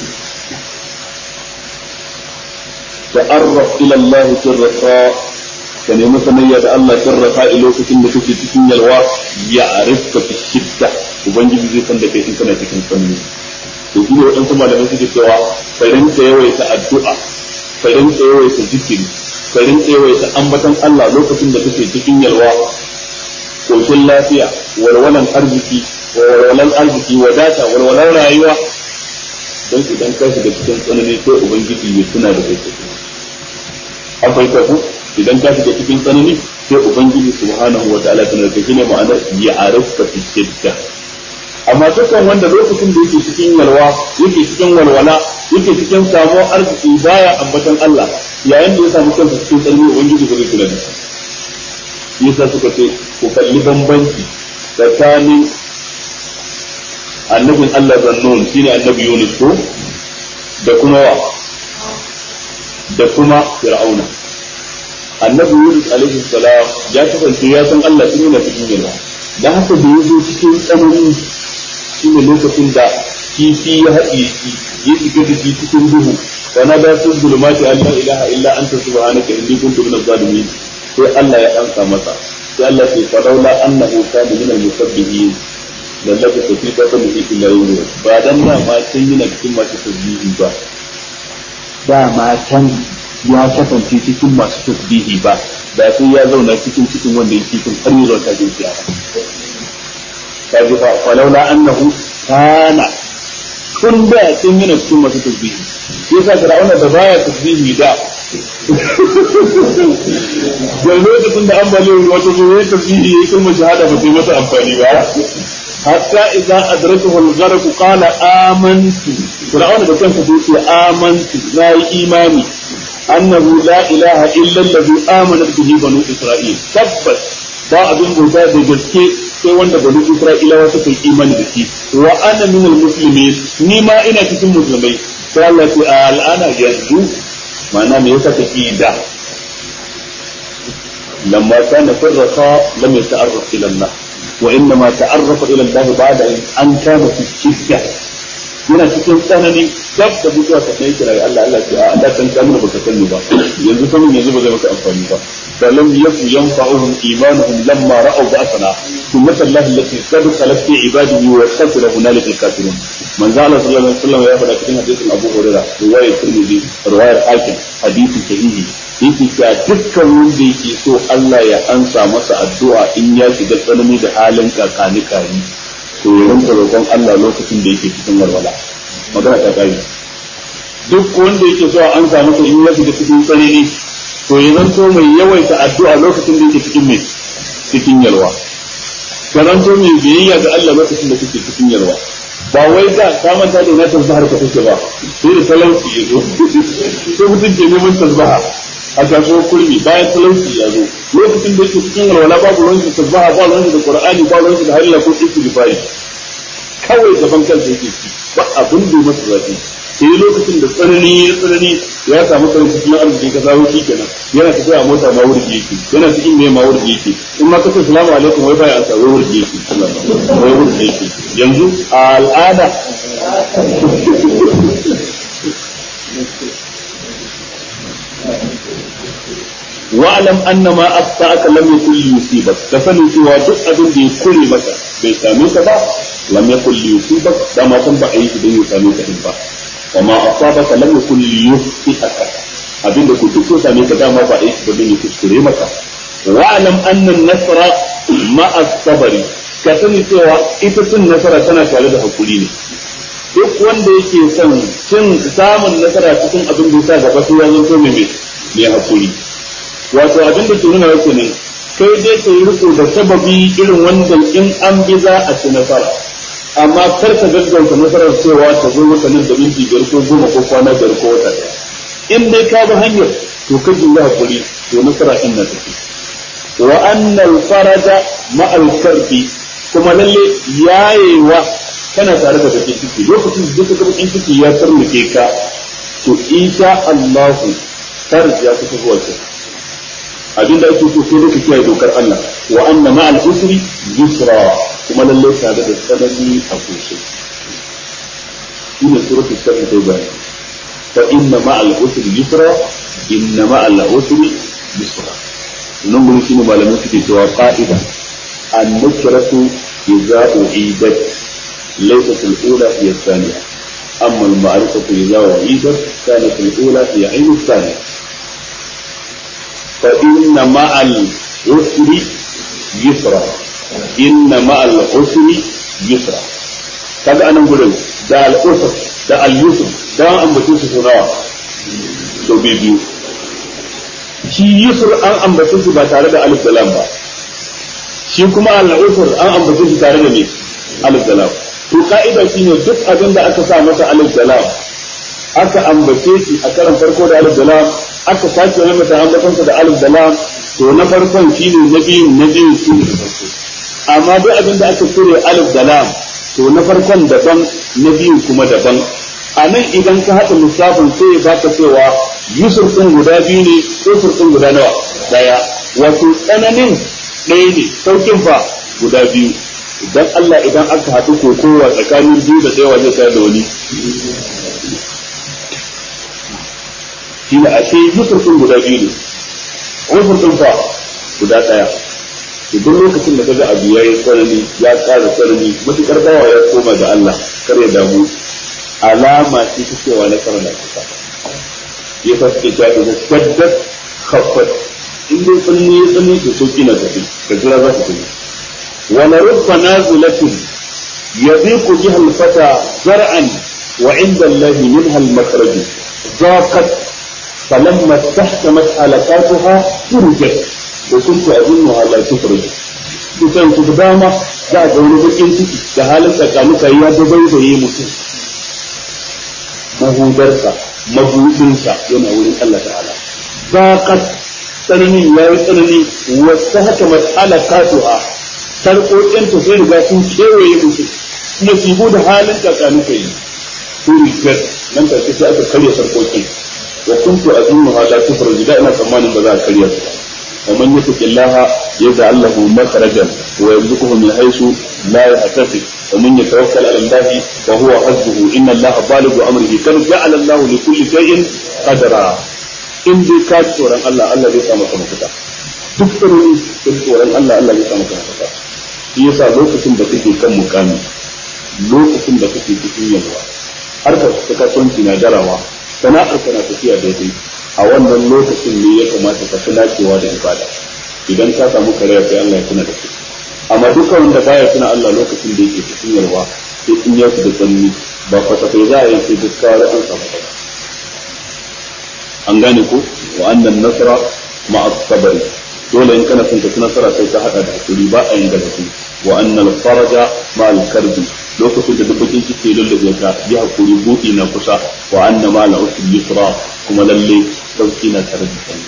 ta'arraf ila Allah fi raqa ka nemi sanayya da Allah fi raqa lokacin da kake cikin yalwa ya arifka fi shidda ubangiji zai san da kai in kana cikin sanni to shi ne waɗansu malamai suke cewa ka rinka yawaita addu'a ka rinka yawaita zikiri ka rinka yawaita ambatan Allah lokacin da kake cikin yalwa koshin lafiya walwalan arziki walwalan arziki wadata walwalan rayuwa don idan ka shiga cikin tsanani sai ubangiji ya tuna da kai an fahimta ku idan ka shiga cikin tsanani sai ubangiji subhanahu wa ta'ala tana da kai ne ma'anar ya arifka fi shidda amma dukkan wanda lokacin da yake cikin yalwa yake cikin walwala yake cikin samuwar arziki baya ambatan Allah yayin da ya samu kansa cikin tsanani ubangiji ba zai kula da shi yasa suka ce ku kalli bambanci tsakanin annabin Allah zannun shine annabi Yunus ko da kuma wa da kuma fir'auna annabi yunus alaihi salam ya kasance ya san Allah tun yana cikin yalwa dan haka da yazo cikin tsanani shine lokacin da kifi ya haɗe shi ya shiga da shi cikin duhu wa na da sun zulumati an la ilaha illa anta subhanaka inni kuntu minaz zalimin sai Allah ya amsa masa sai Allah ya fa laula annahu kana minal musabbihin lallabi ta fi kasar da illa yau ba dan da ma sun yi na cikin masu tasbihi ba dama can ya kasance cikin masu tasbihi ba da sai ya zauna cikin cikin wanda yake cikin har yi zuwa jin kiyama kaji fa falaula annahu kana tun da sun yi na cikin masu tasbihi shi yasa fir'auna da baya tasbihi da da lokacin da ambaliyar ruwa ta zo ya tasbihi ya kalmar shahada ba sai masa amfani ba حتى إذا أدركه الغرق قال آمنت فرعون ده كان في آمنت لا إيماني أنه لا إله إلا الذي آمنت به بنو إسرائيل تبت ba abin bauta da gaske sai wanda bani Isra'ilawa suka yi imani da shi wa ana min almuslimin ni ma ina cikin musulmai sai Allah ce a al'ana yanzu ma'ana me yasa kake da lamma kana farraqa lam yata'arraf ila Allah وإنما تعرف إلى الله بعد أن كان في الشدة yana cikin tsanani gab da mutuwa ta kai kira ga Allah Allah ce a Allah kan kamar baka sani ba yanzu sanin yanzu ba zai maka amfani ba da lam yaku yanfa'uhum imanuhum lamma ra'aw ba'athana thumma Allah allati qad khalat fi ibadihi wa khasira hunalika al-kafirun manzo Allah sallallahu alaihi wasallam ya faɗa cikin hadisin Abu Hurairah riwayat Tirmidhi riwayat Hakim hadisi sahihi yake cewa dukkan wanda yake so Allah ya ansa masa addu'a in ya shiga tsanani da halin kakani kari to ya rinka roƙon Allah lokacin da yake cikin walwala magana ta kare duk wanda yake so an samu masa in ya shiga cikin tsanani to ya zanto mai yawaita addu'a lokacin da yake cikin mai cikin yalwa ka zanto mai biyayya ga Allah lokacin da kake cikin yalwa ba wai da ka manta da na tasbahar ka take ba sai da talauci ya zo sai mutum ke neman tasbaha a kasuwar kurmi bayan talauci ya zo lokacin da yake cikin walwala babu ruwan shi tasbaha ba ruwan shi da qur'ani ba ruwan shi da halila ko istighfari kawai gaban kansa yake ci ba abin da masa zafi sai lokacin da tsanani ya tsanani ya samu karin cikin arziki ka samu shi kenan yana tafiya a mota ma wurgi yake yana cikin me ma wurgi yake in ma kace salamu alaikum wai baya ansa wai wurgi yake wai wurgi yake yanzu a al'ada wa'lam anna ma asfa'aka lam yakul yusibak ka sani cewa duk abin da ya kure maka bai same ka ba lam yakul yusibak da ma san ba a yi shi don ya same ka din ba wa ma asabaka lam yakul yusiaka abin da ku duk ko same ka dama ba a yi shi ba don ya kuskure maka wa'lam anna an-nasra ma as-sabri ka sani cewa ita cin nasara tana tare da hakuri ne duk wanda yake son cin samun nasara cikin abin da ya sa gaba sai ya zanto mai mai hakuri wato abin da ke nuna yake ne kai dai ka yi riko da sababi irin wanda in an bi za a ci nasara amma kar ka gaggauta nasarar cewa ta zo maka nan da minti biyar ko goma ko kwana biyar ko wata ɗaya in dai ka bi hanyar to ka ji ya hakuri to nasara in na tafi wa annal faraja ma'al karbi kuma lalle yayewa kana tare da bakin ciki lokacin da duka bakin ciki ya tarmuke ka to insha Allah farji ya kusa zuwa kenan abinda ake so sai duka kiyaye dokar Allah wa anna ma'al usri yusra kuma lalle tare da tsanani a kushe ina suratul shar ta bayani fa inna ma'al usri yusra inna ma'al usri yusra nan gurin shine malamin suke cewa qa'ida an-nukratu idza u'idat laysat al-ula hiya ath-thaniya amma al-ma'rifatu idza u'idat kanat al-ula hiya 'ayn ath-thaniya فإن مع العسر يسرا إن مع العسر يسرا kaga anan gurin da al'usr da al-yusr da an ambace su nawa to biyu shi yusr an ambace su ba tare da alif da lam ba shi kuma al-usr an ambace su tare da me alif da lam to ka'ida shine duk abin da aka sa masa alif da lam aka ambace shi a karan farko da alif da lam aka sake wani mata ambatonsa da alif da lam to na farkon shine na biyu na biyu shi ne farko amma duk abin da aka cire alif da lam to na farkon daban na biyu kuma daban a nan idan ka haɗa lissafin sai ya baka cewa yusuf din guda biyu ne yusuf din guda nawa daya wato tsananin ɗaya ne saukin fa guda biyu idan Allah idan aka haɗu kokowa tsakanin biyu da ɗaya zai tayar da wani shi ne ashe yusuf din guda biyu ne yusuf din fa guda ɗaya duk lokacin da kaga abu yayi tsanani ya ƙara tsanani matukar bawa ya koma ga Allah kar ya damu alama ce ta cewa na karna kusa ya fasike ta da saddat khaffat in dai tsanani ya tsanani to sauki na tafi ka jira za ta tafi wa la rubba nazilatin yadiqu biha al-fata zar'an wa 'inda Allah minha al-makhraj ضاقت فلما استحكمت حلقاتها فرجت وكنت أظنها لا تخرج kusan su da dama za a ga wani bakin ciki da halin tsakanuka ya dabaibaye mutum mahudarsa mabudinsa yana wurin Allah ta'ala baqat tsananin ya yi tsanani wasu haka mas'ala katuha sarƙoƙin ta sai riga sun kewaye mutum nasibu da halin tsakanuka yi su rigar nan take sai aka karya sarƙoƙin wa kuntu azunnuha la tufraju da ina tsammanin ba za a karya su ba ومن يتق الله يجعل له مخرجا ويرزقه من حيث لا يحتسب ومن يتوكل على الله فهو حسبه ان الله بالغ امره قد جعل الله لكل شيء قدرا in dai ka ji tsoron Allah Allah zai sa maka mafita duk tsoron ka ji tsoron Allah Allah zai sa maka mafita shi yasa lokacin da kake kan mukami lokacin da kake cikin yalwa harkar ta kasuwanci na darawa sana'ar ka na tafiya daidai a wannan lokacin ne ya kamata ka fi dacewa da ibada idan ka samu karaya sai Allah ya tuna da kai amma dukkan wanda baya tuna Allah lokacin da yake cikin yarwa sai in ya da tsanni ba fasafai za a yi sai duk kawai an samu kai an gane ko wa annan nasara ma'a sabari dole in kana son ka ci nasara sai ka hada da hakuri ba a yin gazafi wa annal faraja ma'al karbi lokacin da dubbakin ciki lullube ka yi hakuri buɗi na kusa wa anna ma la usul yusra kuma lalle sauki na tare da sani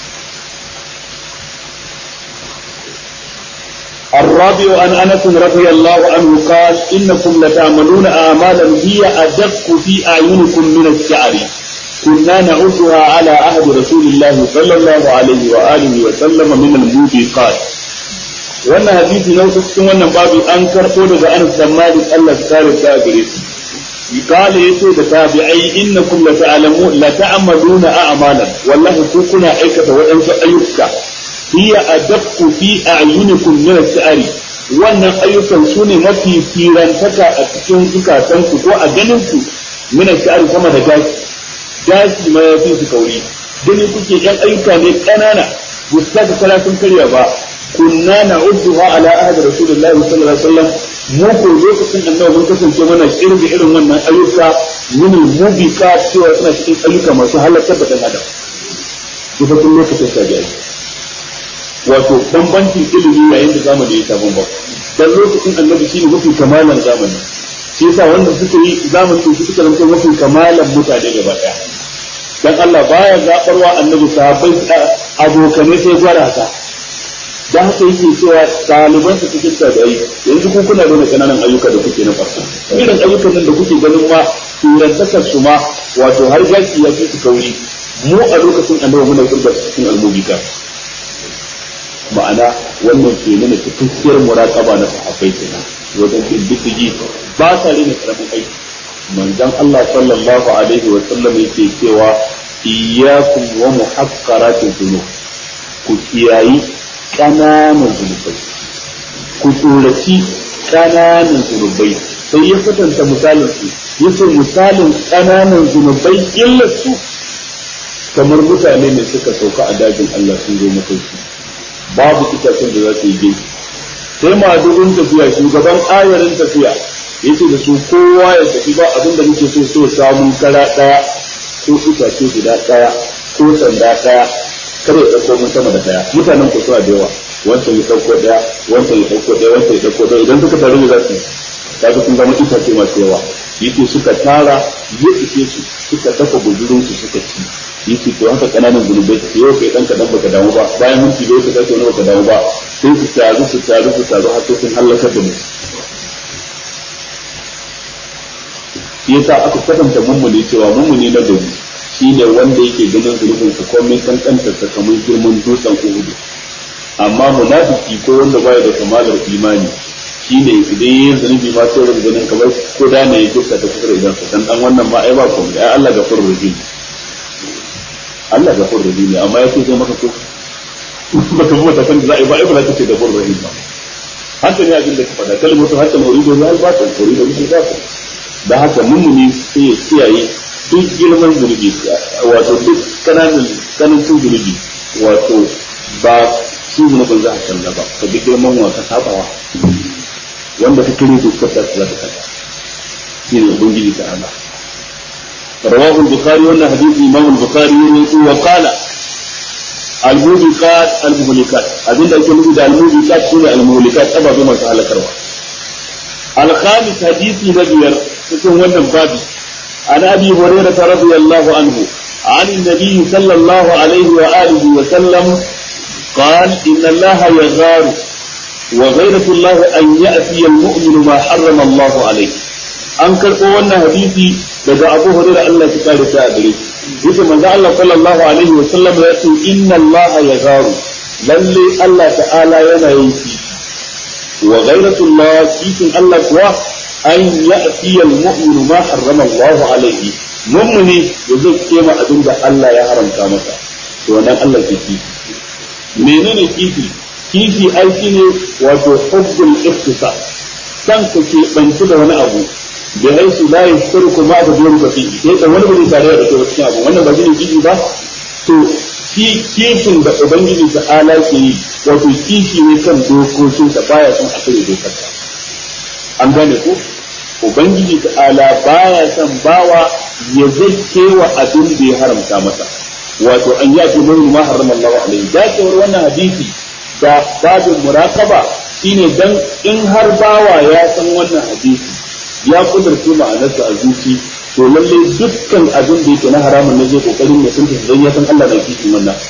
الرابع عن انس رضي الله عنه قال انكم لتعملون اعمالا هي ادق في اعينكم من الشعر كنا نعدها على عهد رسول الله صلى الله عليه واله وسلم من الموبقات wannan hadisi na wasu cikin wannan babu an karɓo daga Anas bin Malik Allah ya kare ta gare shi kale yace da tabi'ai innakum la ta'lamu la ta'maluna a'malan wallahi ku kuna aikata waɗansu ayyuka hiya adaqqu fi a'yunikum min as-sa'ri wannan ayyukan su ne mafi firantaka a cikin zukatanku ko a ganin ku min as-sa'ri sama da gashi gashi ma ya fi su kauri gani kuke yan ayyuka ne ƙanana ba su taka kala sun karya ba kunna na'udduha ala ahdi rasulillahi sallallahu alaihi wasallam mu ko lokacin annabi mun kasance mana kirga irin wannan ayyuka min mubika cewa suna cikin ayyuka masu halakar da dan adam ita tun lokacin ta biya wato bambancin ilimi yayin da zamani ya sabon ba dan lokacin annabi shine mafi kamalan zamani shi yasa wanda suka yi zamani su suka zanto mafi kamalan mutane gaba daya dan Allah baya zabarwa annabi sahabbai abokanai sai gwara haka da haka yake cewa ɗaliban su cikin tabi'ai yanzu ku kuna nuna kananan ayyuka da kuke na farko irin ayyukan nan da kuke ganin ma turantakar su ma wato har gashi ya fi su kauri mu a lokacin annabi muna kirga cikin almubika ma'ana wannan ke nuna cikakkiyar muraqaba na sahabbai kenan wajen bin diddigi ba sa rena karamin aiki manzon Allah sallallahu alaihi wa sallam yake cewa iyyakum wa muhaqqaratiz dhunub ku kiyayi ƙananan zunubai ku tsoraci ƙananan zunubai sai ya kwatanta misalin su ya ce misalin ƙananan zunubai illar su kamar mutane ne suka sauka a dajin Allah sun zo mafarki babu itacen da za su yi gini sai madugun tafiya shugaban ayarin tafiya ya ce da su kowa ya tafi ba abin da muke so so samun kara ɗaya ko itace guda ɗaya ko sanda ɗaya kada ya ɗauko mun sama da ɗaya mutanen ku suna da yawa wancan ya ɗauko ɗaya wancan ya ɗauko ɗaya wancan ya ɗauko ɗaya idan suka taru da za su kaga sun zama itace masu yawa yake suka tara ya ishe su suka dafa guzurin su suka ci yake to haka kananan zunubai su yau kai dan kadan baka damu ba bayan minti da ka sake wani baka damu ba sai su taru su taru su taru har sai sun halakar da mu yasa aka kwatanta mummuni cewa mummuni na gari shine wanda yake ganin zunubin sa komai kankanta sa kamar girman dutsen Uhud amma munafiki ko wanda baya da kamalar imani shine idan yayin zunubi ma sai wanda ganin kamar ko da ne yake sa ta kusa da idan sa dan dan wannan ma ai ba komai ai Allah gafurur rahim Allah gafurur rahim amma yake zai maka ko baka bi mata kan da za a yi ba ai ba za ka ce gafurur rahim ba haka ne abin da ka faɗa kalmatu hatta mawridu ya albata mawridu ya albata da haka mummuni sai ya kiyaye duk girman zunubi wato duk kananan kanancin zunubi wato ba shi zunubin za a kalla ba ka bi girman wa ka sabawa wanda ka kire dokar da za ta kalla shi ne ubangiji ta Allah رواه البخاري وانا حديث امام البخاري وقال الموبقات المهلكات abinda ake nufi da almubiqat sune almuhlikat ababe masu halakarwa الخامس حديث نبير cikin wannan babi عن ابي هريره رضي الله عنه عن النبي صلى الله عليه واله وسلم قال ان الله يغار وغيرة الله ان ياتي المؤمن ما حرم الله عليه an karɓo wannan hadisi daga Abu Hurairah Allah ya kare ta a gare shi yace manzo Allah sallallahu alaihi wa sallam ya ce inna Allah yagharu lalle Allah ta'ala yana yin shi wa ghayratullah cikin Allah kuwa an ya'ti al-mu'minu ma harrama Allah alaihi mu'mini ya zai kema abin da Allah ya haramta masa to wannan Allah ke kifi menene kifi kifi ai shine wato hubbul ikhtisas san ka ke banci da wani abu da haisu la yashtaruku ma da duwan ba fihi sai da wani bai tare da kai cikin abu wannan ba shine kifi ba to shi kishin da ubangiji ta ala ke yi wato kishi ne kan dokokin da baya son a kare dokar an gane ko ubangiji ta ala baya son bawa ya zake wa abin da ya haramta masa wato an ya ce mun ma harrama Allah alaihi dacewar wannan hadisi da babin muraqaba shine dan in har bawa ya san wannan hadisi ya kudurce ma'anarsa a zuci to lalle dukkan abin da yake na haramun ne zai kokarin ya tunta dan ya san Allah da kishin wannan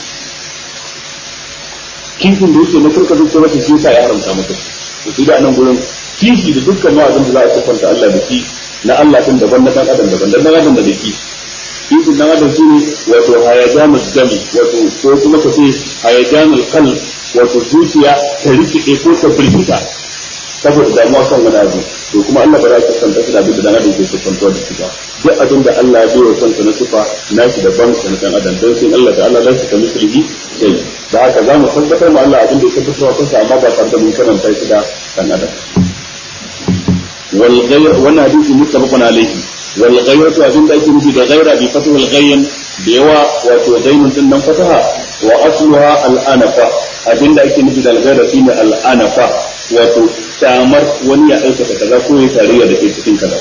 kishin da yake na kurka zuciya wata shi yasa ya haramta masa to sai da nan gurin kishi da dukkan ma abin da za a sifanta Allah da shi na Allah tun daban na dan adam daban dan adam da dake kishin dan adam shine wato hayajanul dami wato ko kuma ka ce hayajanul qalb wato zuciya ta rike ko ta firgita saboda damuwa kan wani abu to kuma Allah ba za ka san da abin da dan adam ke sifantuwa da shi ba duk abin da Allah ya bai wa kansa na sifa na shi daban da dan adam don sai Allah da Allah zai ka mislihi sai da haka za mu tabbatar ma Allah abin da ya tabbatar wa kansa amma ba tare da mun karanta shi da dan adam wal ghayr wannan hadisi muttafaqun alayhi wal ghayratu abin da ake nufi da ghayra bi fathu al ghayyin da yawa wato ghaynun din nan fataha wa asluha al anafa abin da ake nufi da al ghayra shine al anafa wato damar wani ya aikata kaza ko ya tarayya da ke cikin kaza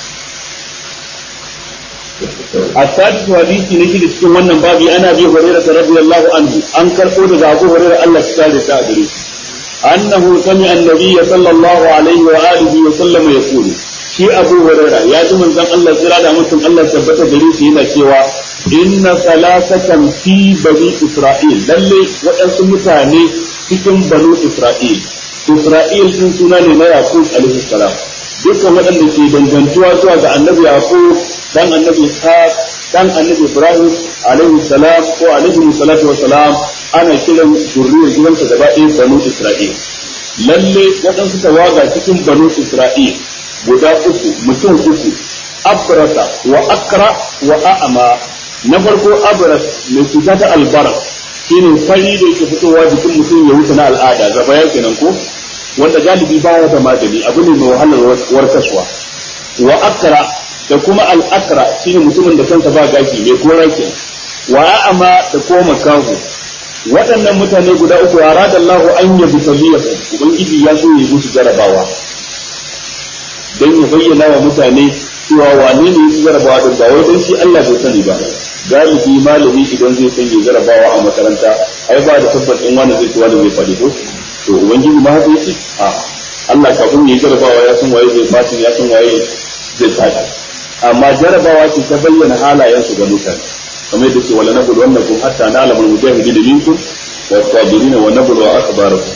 السادس حديث نشيد cikin wannan babi ana bi hurairah radiyallahu anhu an karbo daga Abu Hurairah Allah ya kare ta gare shi annahu sami'a an-nabiy sallallahu alaihi wa alihi wa sallam yaqulu shi Abu Hurairah ya ji manzon Allah tsira da mutum Allah tabbata gare shi yana cewa inna salasatan fi bani Isra'il lalle waɗansu mutane cikin banu Isra'il Isra'il sun suna ne na Yaqub alaihi salam dukkan waɗanda ke dangantuwa zuwa ga annabi Yaqub dan annabi Ishaq dan annabi Ibrahim alaihi salam ko alaihi salatu wa salam ana kiran zurriyar gidansa gaba ɗaya banu Isra'il lalle waɗansu tawaga cikin banu Isra'il guda uku mutum uku abrasa wa akra wa a'ma na farko abras mai cuta ta albara shine fari da yake fitowa jikin mutum ya wuce na al'ada gaba ya kenan ko wanda galibi baya da magani abu ne mai wahalar warkaswa wa akra da kuma al'akra shine mutumin da kansa ba gashi mai kora ke wa a'ama da kuma makahu waɗannan mutane guda uku ya rada Allah an ya bi tabiyahu ubangiji ya so ya musu jarabawa dan ya bayyana wa mutane cewa wane ne ya jarabawa da ba wai dan shi Allah bai sani ba galibi malami idan zai sanya jarabawa a makaranta ai ba da tabbacin wani zai ci wani zai faɗi ko to ubangiji ma haka yake a Allah kafin ya jarabawa ya san waye zai fatin ya san waye zai faɗi amma jarabawa ce ta bayyana halayensu ga mutane kamar yadda ce wala nabul wannakum hatta na'lamul mujahidin minkum wa sabirin wa nabul wa akhbarakum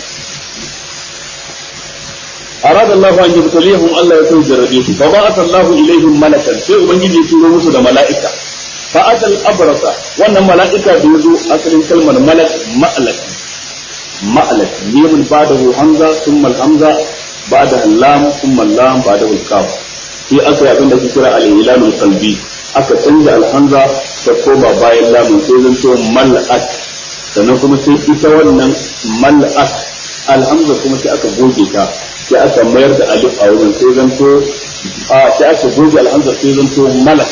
أراد الله أن يبتليهم الله يكون جربيه فبعث الله إليهم ملكا sai ubangiji ya turo musu da mala'ika fa'atal abrasa wannan mala'ika da yazo asalin kalmar malak ma'alak ma'alak mimun ba'dahu hamza thumma al-hamza ba'da lam thumma lam ba'da al-kaf sai aka yi abin da ake kira al-ilalul qalbi aka canza al-hamza ta koma bayan lamun sai zanto mal'ak sannan kuma sai ita wannan mal'ak alhamza kuma sai aka goge ta sai aka mayar da alif a wurin sai zanto a sai aka goge alhamza sai zanto malak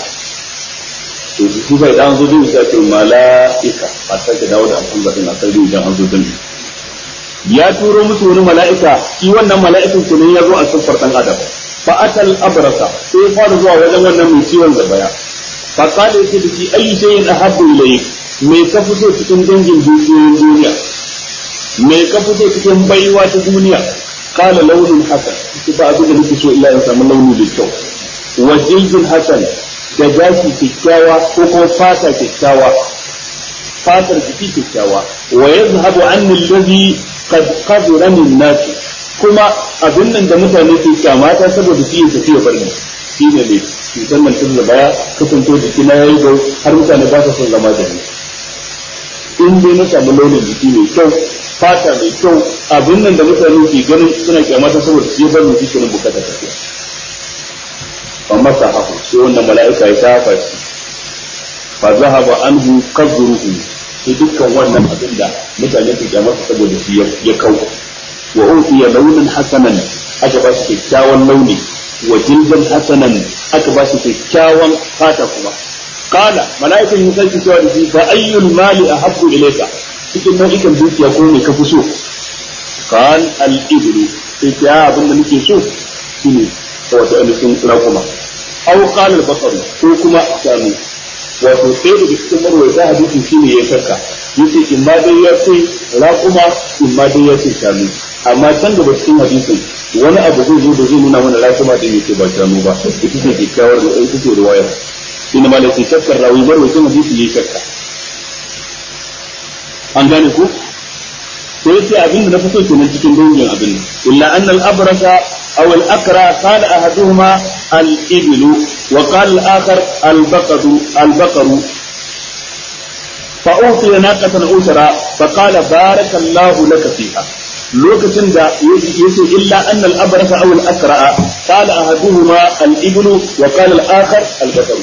to shi bai dan zo din sai ce mala'ika a sake dawo da alhamza din a sai idan an zo din ya turo musu wani mala'ika shi wannan mala'ikan kenan ya zo a siffar dan adam fa atal abrasa sai ya fara zuwa wajen wannan mai ciwon zabaya fa qala yace da shi ayi shay'in ahabbu ilayk me ka fito cikin dangin dukiyoyin duniya me ka fito cikin baiwa ta duniya kala launin hasan shi ba abin da nake so illa in samu launi da kyau wa jildin hasan da gashi kyakkyawa ko kuma fata kyakkyawa fatar jiki kyakkyawa wa yazhabu anni alladhi qad qadara min nas kuma abin nan da mutane ke kyamata saboda shi ya tafi ya barni shi ne ne cutar nan tun da baya kasanto jiki na yayi gau har mutane ba su son zama da ni in dai na samu launin jiki mai kyau fata mai kyau abin nan da mutane ke ganin suna kyamata saboda shi bar mu shi bukata tafiya fa masa hafu sai wannan mala'ika ya shafa shi fa zahaba anhu qadruhu sai dukkan wannan abin da mutane ke kyamata saboda shi ya kau wa utiya launin hasanan aka ba shi kyakkyawan launi wa jildan hasanan aka ba shi kyakkyawan fata kuma kala mala'ikan ya sake cewa da shi fa ayyul mali ahabbu ilayka cikin nau'ikan dukiya ko me ka fi so kan al ibru sai ta abin da nake so shine wato ainihin rakuma aw qala al basar ko kuma shanu wato sai da cikin marwaita hadisi shine ya saka yace in ma dai ya ce rakuma in ma dai ya ce shanu amma can gaba cikin hadisin wani abu zai zo da zai nuna mana rakuma da yake ba shanu ba ita ce kyakkyawar da ita ce riwayar inda ma da ke shakkar rawi marwaitin hadisi ya shakka an gane ku sai yace abin da na fito kenan cikin dangin abin illa anna al-abrasa aw al-akra qala ahaduhuma al-iblu wa qala al-akhar al-baqadu al-baqaru fa utiya naqatan usra fa qala barakallahu laka fiha lokacin da yace illa anna al-abrasa aw al-akra qala ahaduhuma al-iblu wa qala al-akhar al-baqaru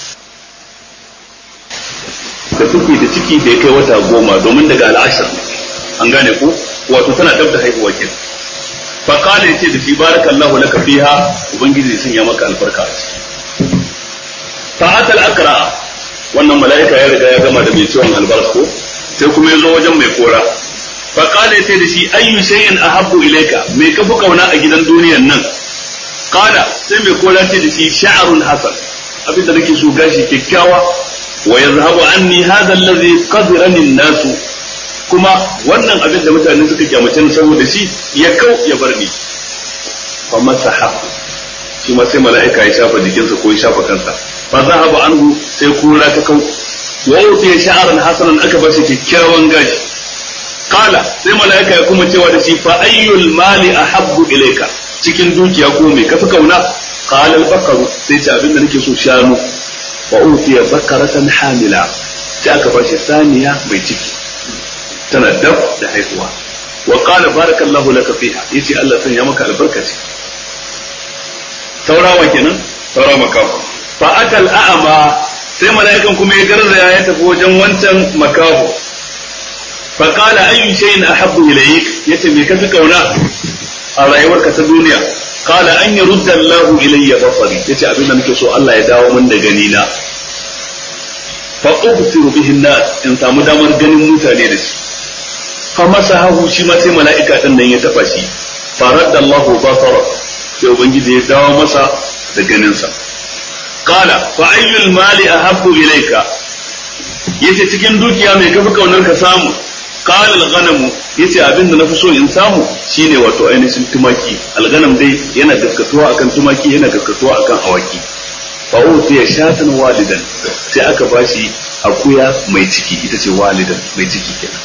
da take da ciki da ya kai wata goma domin daga al'ashar an gane ku wato tana dab da haihuwa ke fa qala yace da shi barakallahu laka fiha ubangiji ya sanya maka albarka a ciki fa atal akra wannan mala'ika ya riga ya gama da mai ciwon albarka ko sai kuma ya zo wajen mai kora fa qala yace da shi ayyu shay'in ahabbu ilayka me ka fi kauna a gidan duniyan nan qala sai mai kora ce da shi sha'run hasan abinda nake so gashi kyakkyawa ويذهب عني هذا الذي قدرني الناس kuma wannan abin da mutane suka kyamace ni saboda shi ya kau ya bar ni fa masaha shi ma sai mala'ika ya shafa jikinsa ko ya shafa kansa fa zahaba anhu sai kura ta kau wa utiya sha'aran hasanan aka bashi kyakkyawan gashi kala sai mala'ika ya kuma cewa da shi fa ayyul mali ahabbu ilayka cikin dukiya ko me kafi kauna qala al-baqaru sai ta abin da nake so shanu wa utiya bakaratan hamila sai aka ba shi saniya mai ciki tana dab da haihuwa wa qala barakallahu laka fiha yace Allah sanya maka albarka ce saurawa kenan saura makafu fa atal a'ma sai mala'ikan kuma ya garzaya ya tafi wajen wancan makafu fa qala ayyu shay'in ahabbu ilayk yace me kafi kauna a rayuwarka ta duniya قال أن يرد الله إلي بصري يتي أبينا نكسو الله يداو من دغنينا فأبصر به الناس إن سامو دامر غنين متاني دش فمسحه شي ما سي ملائكة nan ya taba shi فرد الله بصره sai ubangiji ya dawo masa da ganinsa qala fa ayyul mali ahabbu ilayka yace cikin dukiya mai kafi kaunar ka samu qala al-ghanam yace abin da nafi so in samu shine wato ainihin tumaki al-ghanam dai yana gaskatuwa akan tumaki yana gaskatuwa akan awaki fa utiya shatan walidan sai aka bashi akuya mai ciki ita ce walidan mai ciki kenan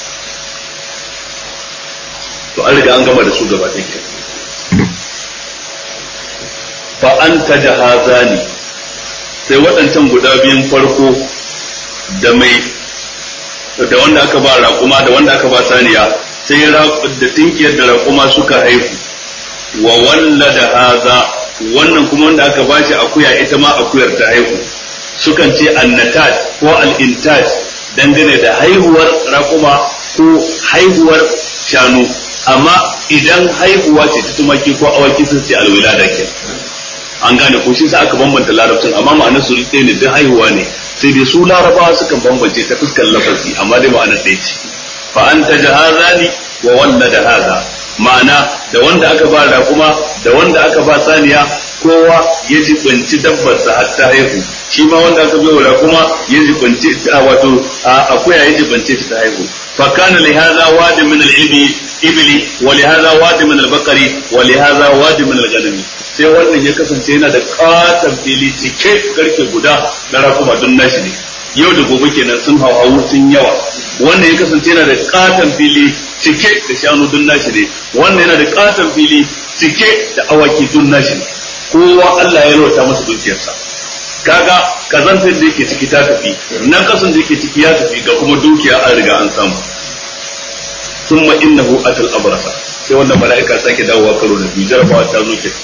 to an riga an gama da su gaba ɗaya kenan fa anta jahazani sai waɗancan guda biyun farko da mai da wanda aka ba raƙuma da wanda aka ba saniya sai da tinkiyar da raƙuma suka haihu wa wallada haza wannan kuma wanda aka bashi akuya ita ma akuyar ta haihu sukan ce annatat ko al'intat dangane da haihuwar raƙuma ko haihuwar shanu amma idan haihuwa ce ta tumaki ko awaki sun ce alwilada ke an gane ko shi sa aka bambanta larabcin amma ma'anar su ɗaya ne duk haihuwa ne sai dai su larabawa sukan bambance ta fuskar lafazi amma dai ma'anar ɗaya ce fa anta jahazani wa wanda da haza ma'ana da wanda aka ba raƙuma da wanda aka ba saniya kowa ya jibinci dabbarsa har ta haihu shi ma wanda aka bai wa kuma ya jibinci wato akuya ya jibince ta haihu fa kana li hadha wadi min al ibi ibli wa li hadha wadi min al baqari wa li hadha wadi min al ganami sai wannan ya kasance yana da katon fili cike garke guda na rakuma don nashi ne yau da gobe kenan sun hawa sun yawa wannan ya kasance yana da katon fili cike da shanu don nashi ne wannan yana da katon fili cike da awaki don nashi ne kowa Allah ya rota masa dukiyarsa kaga kazantar da yake ciki ta tafi nan kasan da yake ciki ya tafi ga kuma dukiya an riga an samu thumma innahu atal abrasa sai wannan mala'ika sake dawowa karo da biyu jarabawa ta zo ke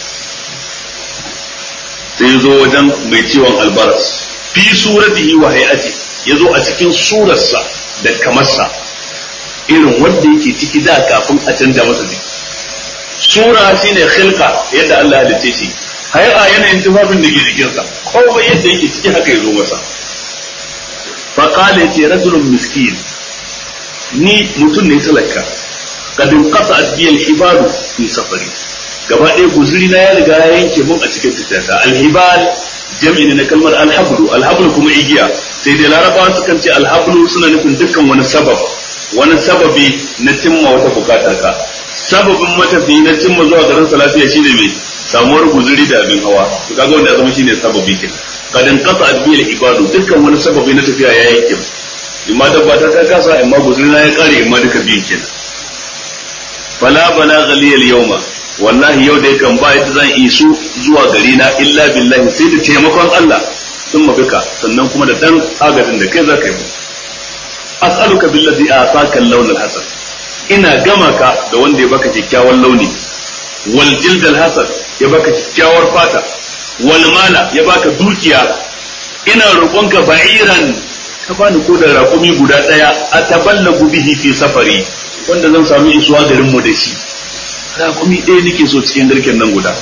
sai zo wajen mai ciwon albaras fi suratihi wa hay'ati yazo a cikin surarsa da kamarsa irin wanda yake ciki da kafin a canja masa jiki sura shine khilqa yadda Allah ya halice shi hay'a yanayin tufafin da ke jikinsa komai yadda yake ciki haka ya zo masa fa qala yace rajulun miskin ni mutum ne talaka kadin qasa bi al-hibal fi safari gaba ɗaya guzuri na ya riga ya yanke mun a cikin tafiyata al-hibal jam'i ne na kalmar al-hablu al-hablu kuma igiya sai dai larabawa sukan ce al-hablu suna nufin dukkan wani sabab wani sababi na cimma wata bukatar ka sababin matafi na cimma zuwa garin lafiya shine mai samuwar guzuri da abin hawa to kaga wanda ya zama shine sababi ke kadan qata adbil ibadu dukkan wani sababi na tafiya ya yanke imma dabba ta ta kasa imma guzuri na ya kare imma duka biyu kenan fala balagha li al yawma wallahi yau dai kan ba yadda zan isu zuwa gari na illa billahi sai da taimakon Allah sun mabika sannan kuma da dan agadin da kai za ka yi as'aluka billazi ataka al-lawn al-hasan ina gama ka da wanda ya baka kyakkyawan launi wal jild al-hasan ya baka kyakkyawar fata wal mala ya baka dukiya ina roƙonka ba'iran ka bani ko da raƙumi guda ɗaya a taballagu bihi fi safari wanda zan sami isuwa garin mu da shi raƙumi ɗaya nake so cikin garken nan guda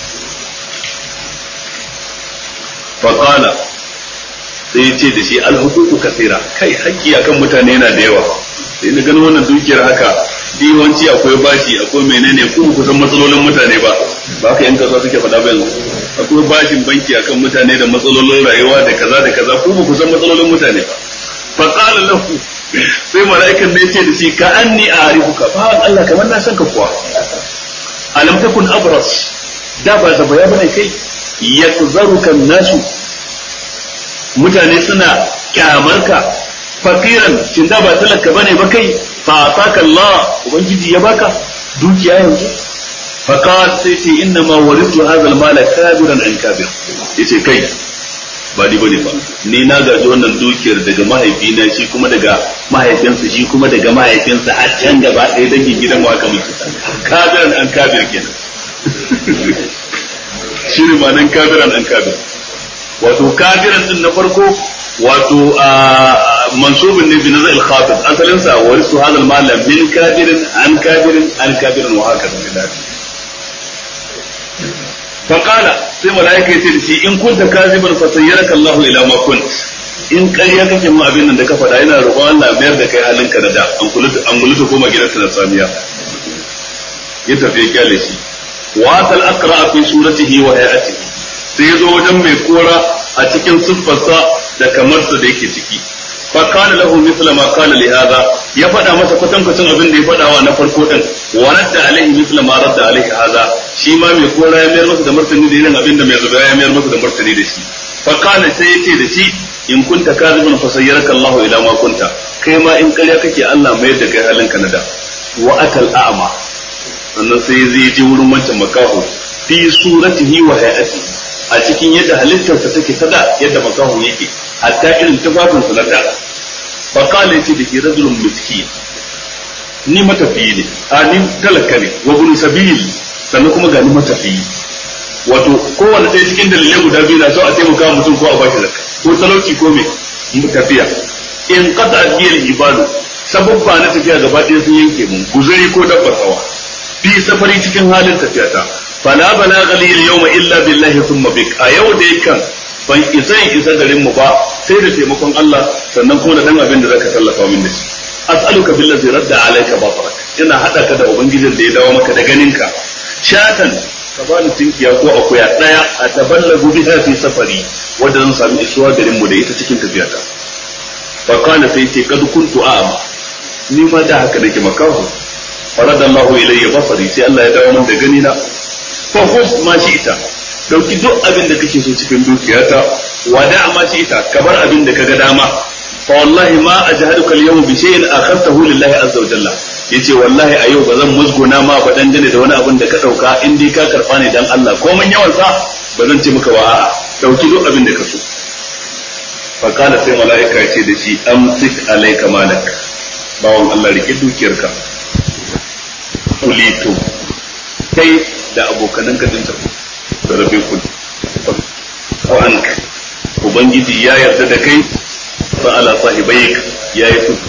faqala sai ya ce da shi alhuququ kasira kai haƙƙi akan mutane yana da yawa sai na ganin wannan dukiyar haka yawanci akwai bashi akwai menene ko ku san matsalolin mutane ba ba ka yan kasuwa suke faɗa ba yanzu akwai bashin banki akan mutane da matsalolin rayuwa da kaza da kaza ko ku san matsalolin mutane ba fa qala lahu sai mala'ikan ne yace da shi ka anni a'rifuka ba Allah kamar na san ka kuwa alam takun abras da ba da baya bane kai yakzaruka nasu mutane suna kyamarka fakiran shin da ba talaka bane ba kai fa ataka Allah ubangiji ya baka dukiya yanzu fa qala sai ce inna ma waritu hadha al-mal kabiran an kabir yace kai ba ni bane ba ni na gaji wannan dukiyar daga mahaifina shi kuma daga mahaifinsa shi kuma daga mahaifinsa a can gaba ɗaya dangin gidan wa kamar kabiran an kabir kenan shi ne ma nan kabiran an kabir wato kabiran din na farko wato mansubin ne bi nazar al-khatib asalin sa warisu hadha al-mal min kabirin an kabirin an kabirin wa haka da fa qala sai malaika yace da shi in kunta kaziban fa sayyaraka Allah ila ma kunt in ƙarya kake mu abin nan da ka faɗa yana roƙon Allah mayar da kai halinka da da an kulutu an kulutu koma gidansa da samiya ya tafi ya kyale shi wa tal aqra fi suratihi wa hayatihi sai ya zo wajen mai kora a cikin siffarsa da kamarsa da yake ciki fa kana lahu mithla ma qala li hadha ya faɗa masa kwatankwacin abin da ya faɗa wa na farko din wa radda alaihi mithla ma radda alaihi hadha shi ma mai kora ya mayar masa da martani da irin abin da mai zuba ya mayar masa da martani da shi fa kana sai ya ce da shi in kunta kadhiban fa sayyaraka Allahu ila ma kunta kai ma in ƙarya kake Allah mayar da kai halinka na da wa atal a'ma sannan sai zai je wurin wancan makaho fi suratihi wa hay'atihi a cikin yadda halittarsa take ta da yadda makaho yake hatta irin tufafinsa na da fa qala yace da ke rajulun miskin ni matafiyi ne a ni talaka ne wa bin sabil sannan kuma ga ni matafiyi wato kowanne ɗaya cikin dalilai guda biyu na so a taimaka mutum ko a bashi zakka ko talauci ko me tafiya in qata biyal ibadu sababba na tafiya gaba ɗaya sun yanke mun guzuri ko dabbar hawa fi safari cikin halin tafiya ta fala balagha li al-yawma illa billahi thumma bik a yau da yakan ban isa in isa garin mu ba sai da taimakon Allah sannan kuma da dan abin da zaka tallafa min da shi as'aluka billazi radda alayka basarak ina hada ka da ubangijin da ya dawo maka da ganinka shatan ka bani tinkiya ko akuya daya a taballagu biha fi safari wanda zan sami isuwa garin mu da ita cikin tafiyata fa kana sai ce kad kuntu a'ma ni ma da haka nake makahu farada Allah ilayya basari sai Allah ya dawo min da gani na fa khudh ma shi'ta dauki duk abin da kake so cikin dukiyata wa da ma shi'ta ka bar abin da kaga dama fa wallahi ma ajhaduka al-yawm bi shay'in akhadtahu lillahi azza wa jalla yace wallahi a yau ba zan musguna ma ba dangane da wani abin da ka dauka in dai ka karfa ne dan Allah ko mun yawan sa ba zan ce maka wa a'a dauki duk abin da ka so fa kana sai mala'ika ya ce da shi amsik alayka malak bawon Allah rike dukiyarka kulito kai da abokanan ka din tafi da rabe ku ko an ubangiji ya yarda da kai fa ala sahibaik ya yi su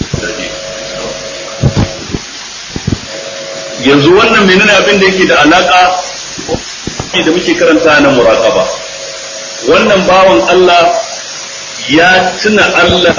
yanzu wannan menene abin da yake da alaka da muke karanta na muraqaba wannan bawan Allah ya tuna Allah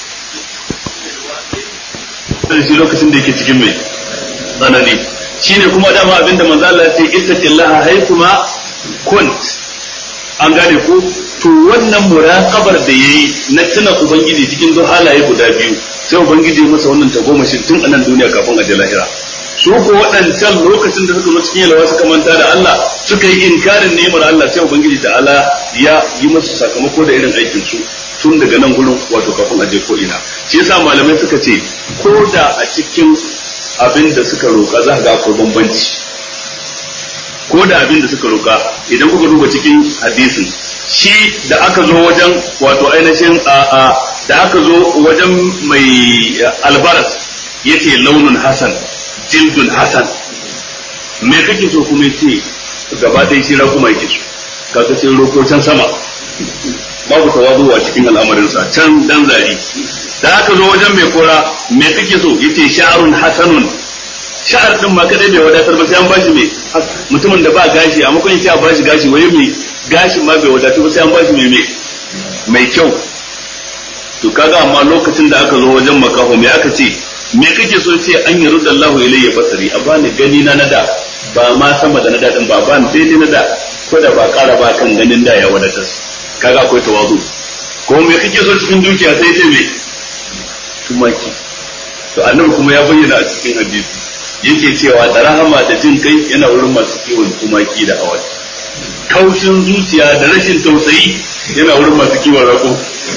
da shi lokacin da yake cikin mai tsanani shine kuma dama abinda manzo Allah ya ce ittaqillaha haythuma kunt an gane ko to wannan muraqabar da yayi na tuna ubangiji cikin duk halaye guda biyu sai ubangiji masa wannan tagomashin tun anan duniya kafin a je lahira su ko waɗancan lokacin da suka zo cikin yalwa suka manta da Allah suka yi inkarin ni'imar Allah sai ubangiji da Allah ya yi musu sakamako da irin aikin su tun daga nan gurin wato kafin a je ko ina shi yasa malamai suka ce ko da a cikin abin da suka roƙa za ga akwai bambanci ko da abin da suka roƙa idan kuka duba cikin hadisin shi da aka zo wajen wato ainihin a da aka zo wajen mai albaras yace launin hasan jildun hasan me kake so kuma yace gaba ɗaya shi kuma yake so kaga sai roko can sama babu tawazu a cikin al'amarinsa can dan zari da aka zo wajen mai kora me kake so yace sha'arun hasanun sha'ar din ma kadai bai wadatar ba sai an bashi mai mutumin da ba gashi a makon yace a bashi gashi waye mai gashin ma bai wadatar ba sai an bashi mai mai mai kyau to kaga amma lokacin da aka zo wajen makaho me aka ce me kake so ce an yi rudda Allahu ilayya basari a bani gani na nada ba ma sama da nada din ba ba daidai nada ko da ba kara ba kan ganin da ya wadatar kaga akwai tawazu ko me kake so cikin dukiya sai ce me tumaki to annabi kuma ya bayyana a cikin hadisi yake cewa da rahama da jin kai yana wurin masu kiwon tumaki da awaki kaushin zuciya da rashin tausayi yana wurin masu kiwon rako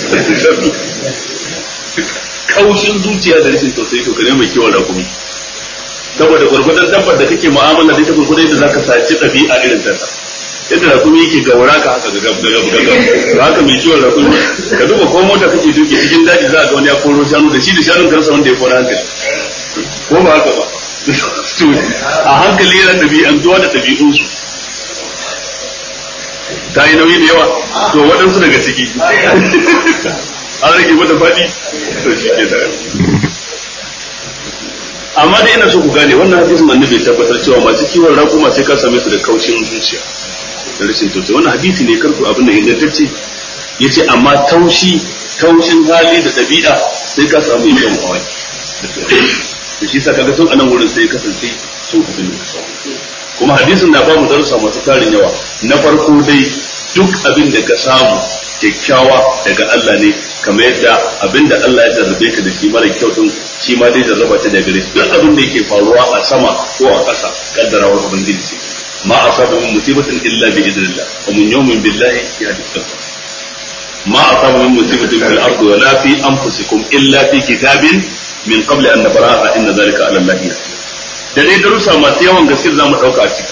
kaushin zuciya da rashin tausayi to kare mai kiwon rakumi saboda gwargwadon dabbar da kake mu'amala da ita gwargwadon yadda zaka saci ɗabi'a irin ta yadda rakumi yake gaura ka haka gagab gagab gagab to haka mai kiwon rakumi ka duba ko mota kake duke cikin daji za ga wani ya koro shanu da shi da shanun kansa wanda ya kora hankali ko ba haka ba a hankali yana ɗabi'antuwa da ɗabi'unsu ta yi nauyi da yawa to waɗansu daga ciki an rage mata faɗi to shi ke da amma dai ina so ku gane wannan hadisin annabi ya tabbatar cewa masu kiwon raƙuma sai ka same su da kaushin zuciya da rashin tausayi wannan hadisi ne karku abin da ingantacce yace amma taushi taushin hali da ɗabi'a sai ka samu yin yawan kawai da shi sa kaga tun anan wurin sai kasance sun abin da kuma hadisin na ba mu darussa masu tarin yawa na farko dai duk abin da ka samu kyakkyawa daga Allah ne kamar yadda abin da Allah ya jarrabe ka da shi mara kyau din shi ma dai jarraba ta daga gare duk abin da yake faruwa a sama ko a ƙasa kaddarawar ubangiji ce ma asaba min musibatin illa bi idnillah wa min yawmin billahi yahdi qalbi ma asaba min musibatin fil ardi wa la fi anfusikum illa fi kitabin min qabli an nabraha inna dhalika ala allahi yasir da dai darussa masu yawan gaske za mu dauka a ciki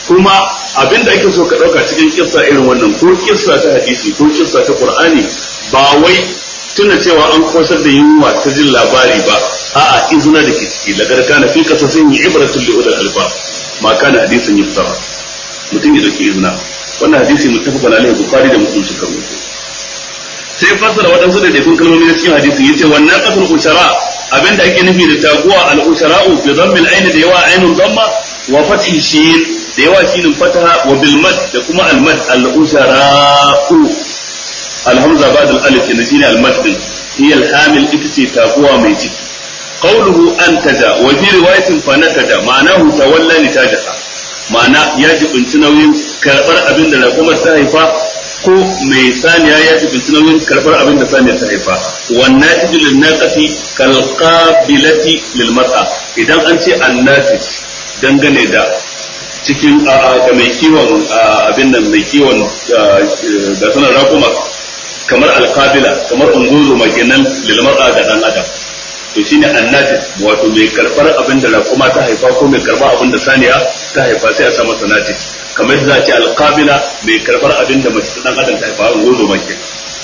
kuma abin da ake so ka ɗauka cikin kissa irin wannan ko kissa ta hadisi ko kissa ta qur'ani ba wai tuna cewa an kosar da yunwa ta jin labari ba a'a izina da ke ciki lagar kana fi kasasin yi ibratun li ulul albab ma kana hadisin yuftara mutum ya dauki izina wannan hadisi muttafaqun alaihi bukhari da muslim suka rubuta sai fassara waɗansu da dafin kalmomi na cikin hadisi yace wannan qatul ushara abinda ake nufi da taguwa al ushara'u bi dhammil aini da yawa ainun dhamma wa fathi shin da yawa shinin fataha wa bil mad da kuma al mad al ushara'u al hamza ba'da al alif ne shine al mad din hiya al hamil ita ce taguwa mai ciki qawluhu antaja wa fi riwayatin fa nataja ma'anahu tawalla nitajaha ma'ana ya jibinci nauyin karbar abin da rakumar ta haifa ko mai saniya ya jibinci nauyin karbar abin da saniya ta haifa wannan tijilin naqati kal qabilati lil mar'a idan an ce annatij dangane da cikin ga mai kiwon abin nan mai kiwon da sanar rakuma kamar alqabila kamar unguzo mai kenan lil mar'a ga dan adam to shine annatij wato mai karbar abin da rakuma ta haifa ko mai karbar abin da saniya ta haifa sai a sa masa natij kamar za a ce alqabila mai karbar abin da mace dan adam ta haifa unguzo mai kenan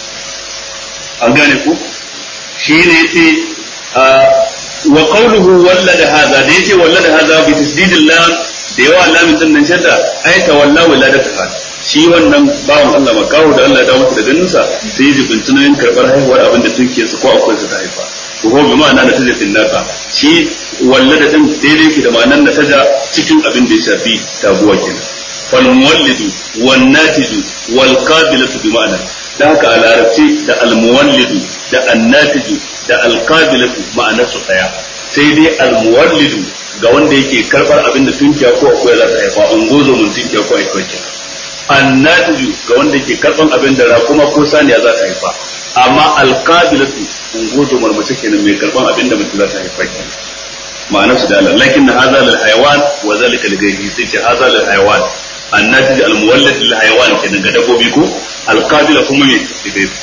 an gane ku shine yace wa qawluhu wallada hadha da yace wallada hadha bi tasdidil lam da yawa lamin din nan shadda ai tawalla waladata shi wannan bawan Allah makawo da Allah ya dawo masa da ganinsa sai ya jibinci nauyin karbar haihuwar abin da tuke su ko akwai su ta haifa ko ko bi ma'ana da tajatin naka shi wallada din daidai yake da ma'anar da taja cikin abin da ya shafi taguwa kenan wal muwallidu wan natiju wal qabilatu bi ma'ana da haka a larabci da al muwallidu da an natiju da al qabilatu ma'anar su daya sai dai al muwallidu ga wanda yake karbar abin da tunkiya ko akwai za ta haifa an gozo mun tunkiya ko akwai kenan annatiju ga wanda ke karban abin da rakuma ko saniya za ta haifa amma alqabilatu ungozo marmace kenan mai karban abin da mace za ta haifa kenan ma'anar su da Allah lakin na hadha lil hayawan wa zalika li ghayrihi sai ce hadha lil hayawan annatij al muwallad lil hayawan kenan ga dabbobi ko alqabila kuma me li ghayrihi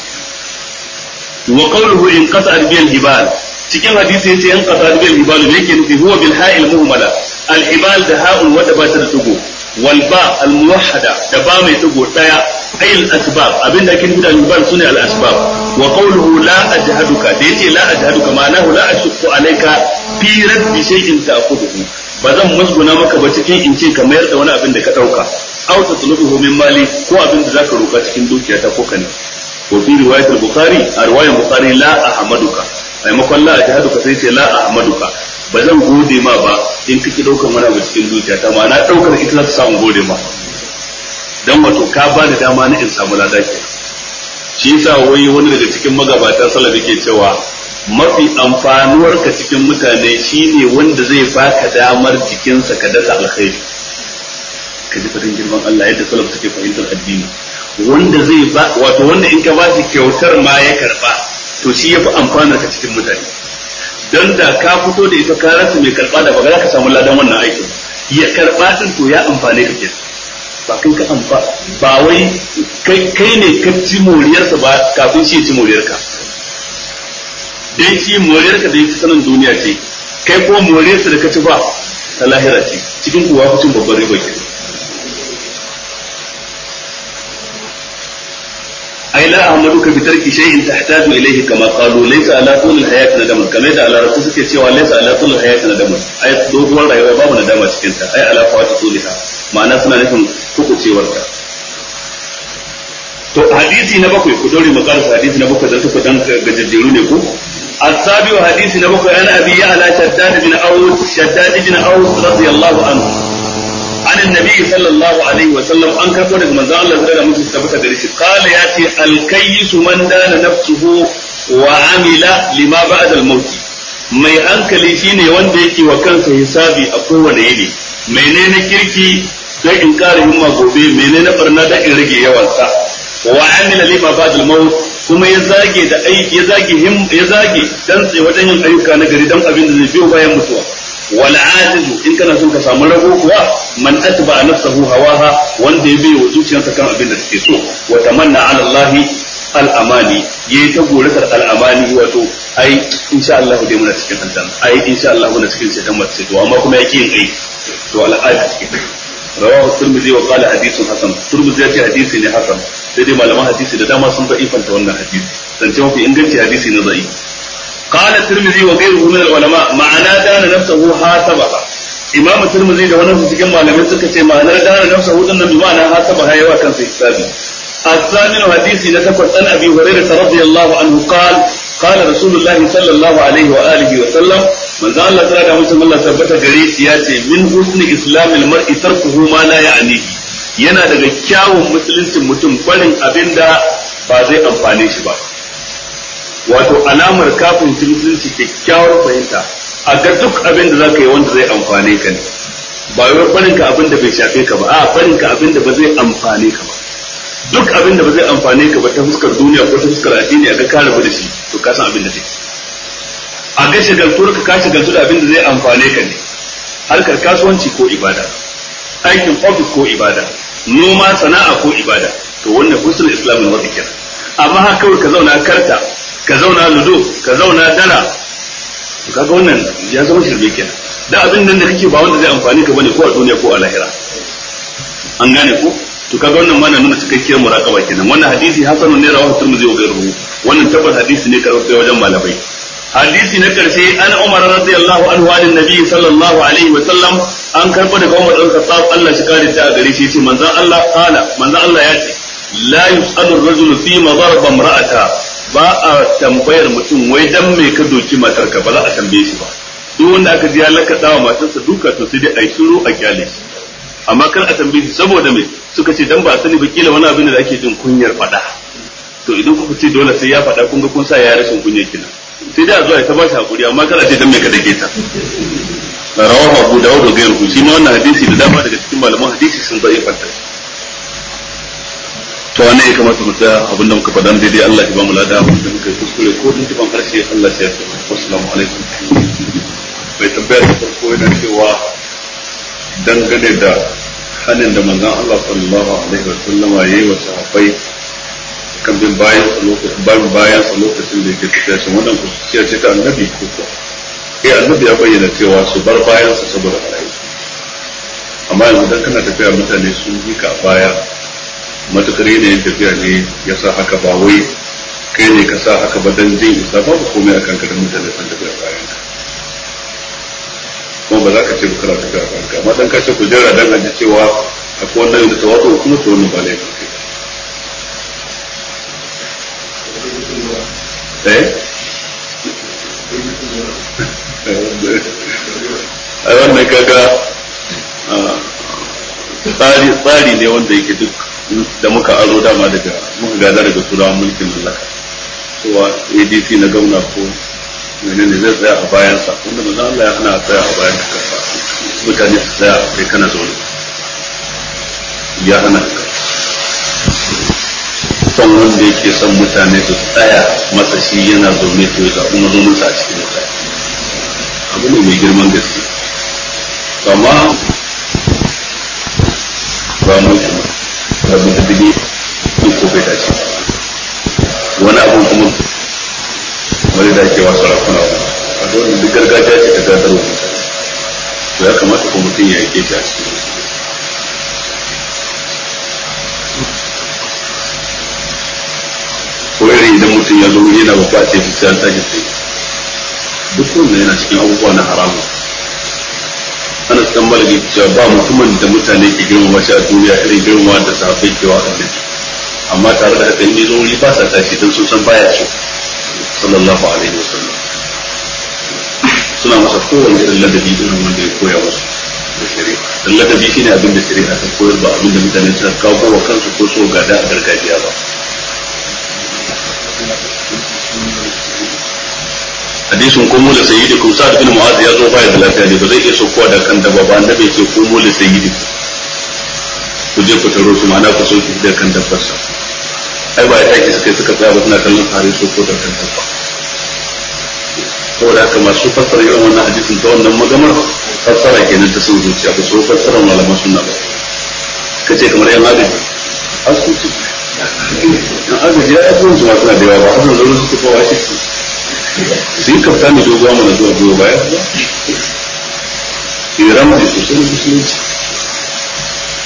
wa qawluhu in qata'at bil hibal cikin hadisi yace in qata'at bil hibal me yake nufi huwa bil ha'il muhmala al hibal da ha'un wadda ba ta da tugo والباء الموحدة دبا مي تقول تايا أي الأسباب أبين لكن هنا البال سنة الأسباب وقوله لا أجهدك ديتي لا أجهدك معناه لا أشق عليك في رد شيء تأخذه bazan musguna maka ba cikin in ce ka mayar da wani abin da ka dauka aw tatlubuhu min mali ko abin da zaka roka cikin dukiya ta ko kane wa fi riwayat al-bukhari a riwayat bukhari la ahmaduka maimakon la ajhaduka sai ce la ahmaduka ba zan gode ma ba in kake daukan wani abu cikin zuciya ta ma na daukar ita za ta samu gode ma dan wato ka ba da dama na in samu lada ke shi yasa wai wani daga cikin magabata salaf yake cewa mafi amfanuwar ka cikin mutane shine wanda zai baka damar jikinsa ka dasa alkhairi ka ji fadin girman Allah yadda salaf suke fahimtar addini wanda zai ba wato wanda in ka ba shi kyautar ma ya karba to shi yafi amfanar ka cikin mutane don da ka fito da ita ka rasa mai karba da ba za ka samu ladan wannan aikin ya karba din to ya amfane ka kenan ba kai ka amfa ba wai kai ne ka ci moriyarsa ba kafin shi ya ci moriyarka dai shi moriyarka da yake sanin duniya ce kai ko moriyarsa da ka ci ba ta lahira ce cikin kuwa cin babban riba kenan أي لا أحمدك بترك شيء تحتاج إليه كما قالوا ليس على طول الحياة ندم كما يدعى على رسول سكي cewa ليس على طول الحياة ندم أي doguwar rayuwa babu nadama cikin ta ai ala fawati tuliha ma'ana suna nufin hukucewar ta to hadisi na bakwai ku dore mu karasa hadisi na bakwai dan suka dan gajejjeru ne ku السابع حديث نبوك أنا أبي على شداد بن أوس شداد بن أوس رضي الله عنه عن النبي صلى الله عليه وسلم أن كفر من ذا الله تعالى مثل ثبت دريش قال ياتي الكيس من دان نفسه وعمل لما بعد الموت mai hankali shine wanda yake wa kansa hisabi a kowane yini menene kirki don in ƙara himma gobe menene barna don in rage yawansa wa amila lima ba'd al-maut kuma ya zage da aiki ya zage him ya zage dan tsaye wajen yin ayyuka na gari dan abin da zai biyo bayan mutuwa wal ajizu in kana son ka samu rago kuwa man atba nafsahu hawaha wanda ya bai wa zuciyarsa kan abin da take so wa tamanna ala Allah al amani yayi ta goratar al amani wato ai insha Allah dai muna cikin aljanna ai insha Allah muna cikin ceton mace to amma kuma yake yin aiki to al ajiz rawahu tirmidhi wa qala hadithun hasan tirmidhi ya ce hadisi ne hasan sai dai malaman hadisi da dama sun da'ifanta wannan hadisi zance mafi inganci hadisi na da'i قال الترمذي وغيره من العلماء معنى دان نفسه حاسبها imam turmuzi da wani cikin malamai suka ce ma'anar dana nafsa hudun nan bi ma'ana hasaba hayawa kansa hisabi الثامن حديث نتفت عن ابي هريره رضي الله عنه قال قال رسول الله صلى الله عليه واله وسلم من ذا الله تعالى mutum Allah tabbata gare shi ya ce min husni islamil mar'i tarkuhu ma la ya'ni yana daga kyawun musuluncin mutum barin abinda ba zai amfane shi ba wato alamar kafin musulunci kyakkyawar fahimta a ga duk abin da zaka yi wanda zai amfane ka ne ba wai barin ka abin da bai shafe ka ba a barin ka abin da ba zai amfane ka ba duk abin da ba zai amfane ka ba ta fuskar duniya ko ta fuskar addini a ga ka rabu da shi to ka san abin da take a ga shagaltuwar ka ka shagaltu da abin da zai amfane ka ne harkar kasuwanci ko ibada aikin ofis ko ibada noma sana'a ko ibada to wannan husnul islamin wa kenan amma haka kawai ka zauna karta ka zauna ludo ka zauna dara to kaga wannan ya zama shirme kenan da abin nan da kake ba wanda zai amfani ka bane ko a duniya ko a lahira an gane ko to kaga wannan ma na nuna cikakkiyar muraqaba kenan wannan hadisi hasanun ne rawahu tirmidhi wa ghayruhu wannan tabbas hadisi ne karɓe wajen malamai hadisi na karshe an umar radiyallahu anhu an nabi sallallahu alaihi wa sallam an karɓo daga umar dan khattab Allah shi kare ta a gare shi yace manzon Allah qala manzon Allah ya ce la yus'alu ar-rajulu fi madarba imra'ata ba a tambayar mutum wai dan me ka doki matarka ba za a tambaye shi ba duk wanda aka ji ya lakaɗa wa matarsa duka to sai dai a yi shiru a kyale shi amma kar a tambaye shi saboda me suka ce dan ba sani ba kila wani abin da ake jin kunyar faɗa to idan kuka ce dole sai ya faɗa kun ga kun sa ya rashin kunya kina sai dai a zo a ta ba shi hakuri amma kar a ce dan me ka dake ta rawahu abu dawud da gairu shi ma wannan hadisi da dama daga cikin malaman hadisi sun zai fanta to wannan ya kamata mu tsaya abinda muka faɗa daidai Allah ya ba mu lada wanda muka yi kuskure ko dun tuban harshe Allah ya yarda assalamu alaikum bai tambaya da farko yana cewa dangane da hanin da manzon Allah sallallahu alaihi wa sallam ya yi wa sahabbai kan bin bayan sa lokacin bayan bayan sa lokacin da yake tafiya shi wannan kuciya ce ta annabi ko ko eh annabi ya bayyana cewa su bar bayan sa saboda barayi amma yanzu dan kana tafiya mutane sun bi ka baya matukar yanayin tafiya ne ya sa haka ba wai kai ne ka sa haka ba dan jin isa babu komai akan ka da mutane sun tafiya bayan ka kuma ba za ka ce ba kana tafiya bayan ka amma dan ka ce ku jira dan aji cewa akwai wannan da tawazu kuma to wannan ba laifin kai eh a wannan kaga tsari tsari ne wanda yake duk da muka aro dama daga muka gada daga turawan mulkin mallaka cewa adc na gwamna ko menene zai tsaya a bayansa wanda manzo Allah ya hana a tsaya a bayan ka mutane su tsaya kai kana zaune ya hana ka son wanda yake son mutane su tsaya masa shi yana zaune to ya zaɓi mazauninsa a cikin mutane abu ne mai girman gaske amma ba mulkin rabu da dige duk ko bai dace wani abun kuma wani da ake wasa rakuna a dole duk gargajiya ce ta gadar wa mutane to ya kamata ko mutum ya yake shi a cikin ko irin idan mutum ya zo yana babba ce duk sai an tashi sai duk wanda yana cikin abubuwa na haramu ana san malami cewa ba mutumin da mutane ke girmama shi a duniya irin girmama da sahabbai ke wa annabi amma tare da haka in zo wuri ba sa tashi dan sun san baya so sallallahu alaihi wasallam suna masa kowane irin ladabi irin wanda ya koya musu da shari'a dan ladabi shine abin da shari'a ta koyar ba abin da mutane suka kawo wa kansu ko so gada a gargajiya ba hadisin kumu da sayyidi kum sa'ad bin mu'az ya zo baya da lafiya ne ba zai iya saukowa da kan dabba ba annabi ya ce kumu da sayyidi ku je ku taro su ma'ana ku sauki da kan dabbar sa ai ba ya take suka suka tsaya ba suna kallon hari su ko da kan dabba saboda haka masu fassara irin wannan hadisin ta wannan magamar fassara kenan ta sun zuciya ba su fassara malaman sunna ba kace kamar yan agaji asibiti yan agaji ya yi su masu na da yawa ba hasan zuru su tafi wa shi su yi kafta mai doguwa mana zuwa zuwa baya iran mai sosai musulunci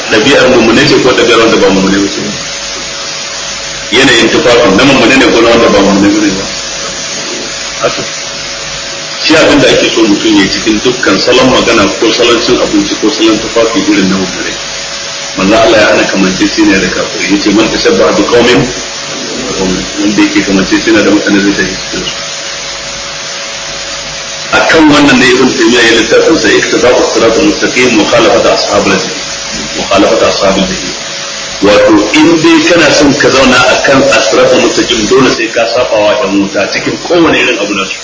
ɗabi'ar mummune ce ko ɗabi'ar wanda ba mummune ba ce yanayin tufafin na mummune ne ko na wanda ba mummune ba ne ba haka shi abin da ake so mutum ya cikin dukkan salon magana ko salon cin abinci ko salon tufafi irin na mummune manzo Allah ya hana kamance shi ne da kafiri yace man tashabbaha bi qaumin wanda yake kamance shi ne da mutane zai tafi cikin su akan wannan ne ibn taymiya ya littafin sa iktida'u sirat al-mustaqim mukhalafata ashabul jahil mukhalafata ashabul jahil wato in dai kana son ka zauna akan asirat al-mustaqim dole sai ka saba wa dan wuta cikin kowane irin abu nasu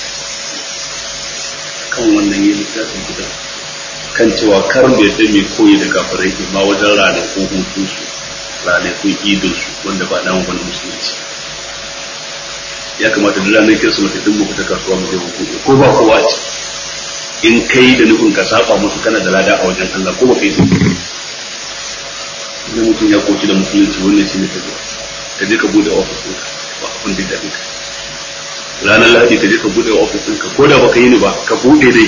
kan wannan yi littafin guda kan cewa kar da yadda mai koyi da kafirai ke ma wajen ranakun hutun su ranakun idin su wanda ba dan wani musulunci ya kamata da ranar kirsimeti duk mu fita kasuwa mu je mu buɗe ko ba kowa ce in kai da nufin ka saba musu kana da lada a wajen Allah ko ba kai su idan mutum ya koci da musulunci wannan shi ne ka zo ka je ka buɗe ofis ɗinka ba abin da daɗi ka ranar lahadi ka je ka buɗe ofis ɗinka ko da baka yi ni ba ka buɗe dai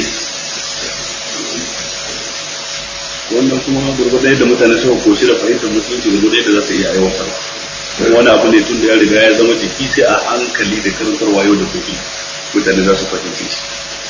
wannan kuma gurgurda yadda mutane suka koshi da fahimtar musulunci gurgurda yadda za su iya aiwatarwa wani abu ne tun da ya riga ya zama jiki sai a hankali da karantarwa yau da gobe mutane za su fahimci shi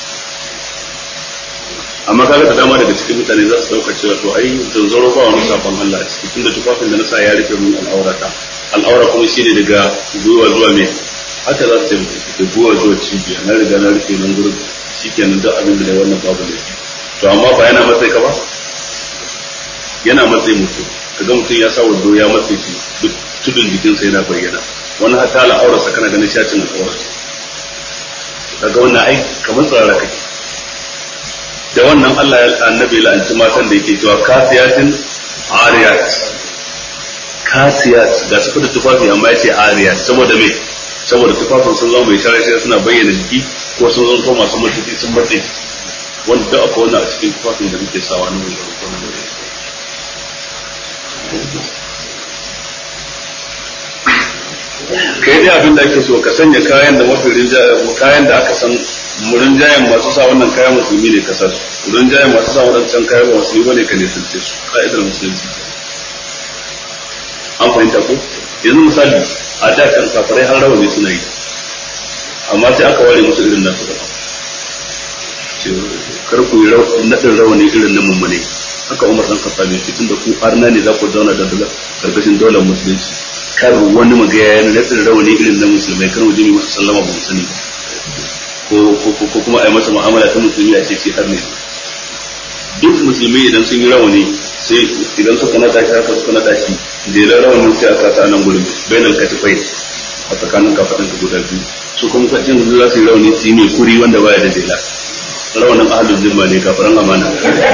amma kaga da dama daga cikin mutane za su dauka cewa to ai zanzaro ba wani sabon Allah a ciki tunda tufafin da na sa ya rufe min al'aurata al'aura kuma shine daga gwiwa zuwa me haka za su ce da gwiwa zuwa cibiya na riga na rufe nan gurin shikenan duk abin da wannan babu ne to amma ba yana matsayi ka ba yana matsayi mutum kaga mutum ya sa wando ya matsayi shi duk tudun jikinsa yana bayyana wani hatta al'aurarsa kana ganin shacin al'aurarsa daga wannan ai kamar tsarara kake da wannan Allah ya annabi la'anci matan da yake cewa kasiyatin ariyat kasiyat ga su da tufafi amma yace ariyat saboda me saboda tufafin sun zama mai shara sai suna bayyana jiki ko sun zama masu mutunci sun matse wanda da akwai wannan a cikin tufafin da muke sawa na wanda ko na kai dai abin da ake so ka sanya kayan da mafi kayan da aka san rinjayen masu sa wannan kayan musulmi ne ka sa su rinjayen masu sa wadancan kayan ba musulmi bane ka nisance su ka'idar musulunci an fahimta ko yanzu misali a da kan kafirai har rawani suna yi amma sai aka ware musu irin nasu daban kar ku yi naɗin rawani irin na mummune haka umar dan khattabi ce tunda ku arna ne za ku zauna da karkashin daular musulunci kar wani magaya yana naɗin rawani irin na musulmai kar mu je mu sallama ba mu sani ba ko kuma a yi masa mu'amala ta musulmi a ce shi har ne duk musulmi idan sun yi rawani sai idan suka nada shi haka suka nada shi jelar rawanin sai a sa ta nan gurin bainal katifai a tsakanin kafaɗin ka guda biyu su kuma kacin su za su yi rawani su yi mai kuri wanda baya da jela rawanin ahalin zimma ne kafaran amana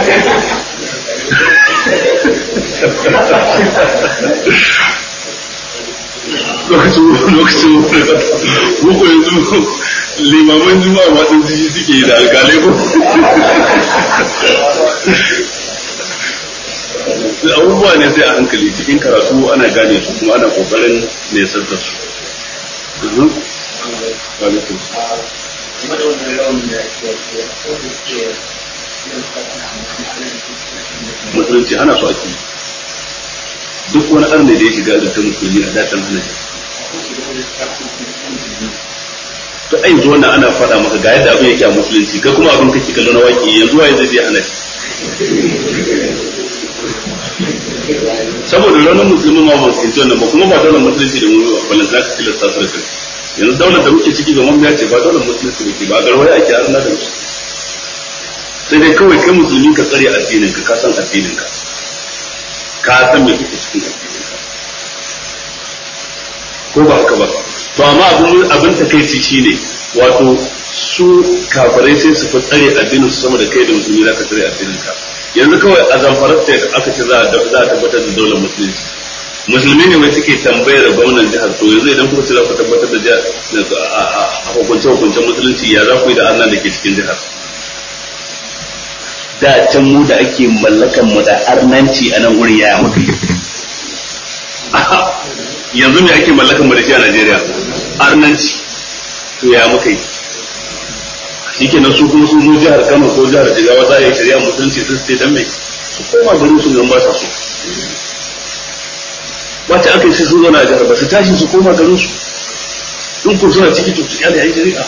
lokacin lokacin muku yanzu limaman juma'a ma ɗin jiji suke yi da alƙalai ko abubuwa ne sai a hankali cikin karatu ana gane su kuma ana kokarin nesar da su musulunci ana so ake duk wani arne da ya shiga da ta musulmi a datan hana to ai yanzu wannan ana faɗa maka ga yadda abin yake a musulunci kai kuma abin kake kallo na waki yanzu waye zai je hana saboda ranar musulmi ma ba su wannan ba kuma ba daular musulunci da mu ba za ka tilasta su da kai yanzu daular da muke ciki ga mamiya ce ba daular musulunci da ke ba garwaya ake arna da musulunci sai dai kawai kai musulmi ka tsare addinin ka ka san addinin ka ka san me kake cikin addinin ka ko ba haka ba to amma abin abin takeici shine wato su kafirai sai su fi tsare addinin su sama da kai da musulmi za ka tsare addinin ka yanzu kawai a zamfarar ta aka ce za a tabbatar da daular musulunci musulmi ne mai suke tambayar gwamnan jihar to yanzu idan kuka ce za ku tabbatar da jihar a hukunce hukuncen musulunci ya za ku yi da annan da ke cikin jihar da can mu da ake mallakan mu da arnanci a nan wurin yaya muka yanzu me ake mallakan mu da shi a Najeriya arnanci to ya muka yi shike nan su kuma sun zo jihar Kano ko jihar Jigawa za a yi shari'a musulunci su ce dan me su koma garin su ba sa so wacce aka yi sai sun zauna a jihar ba su tashi su koma garin su in ku suna ciki to su kyale ai shari'a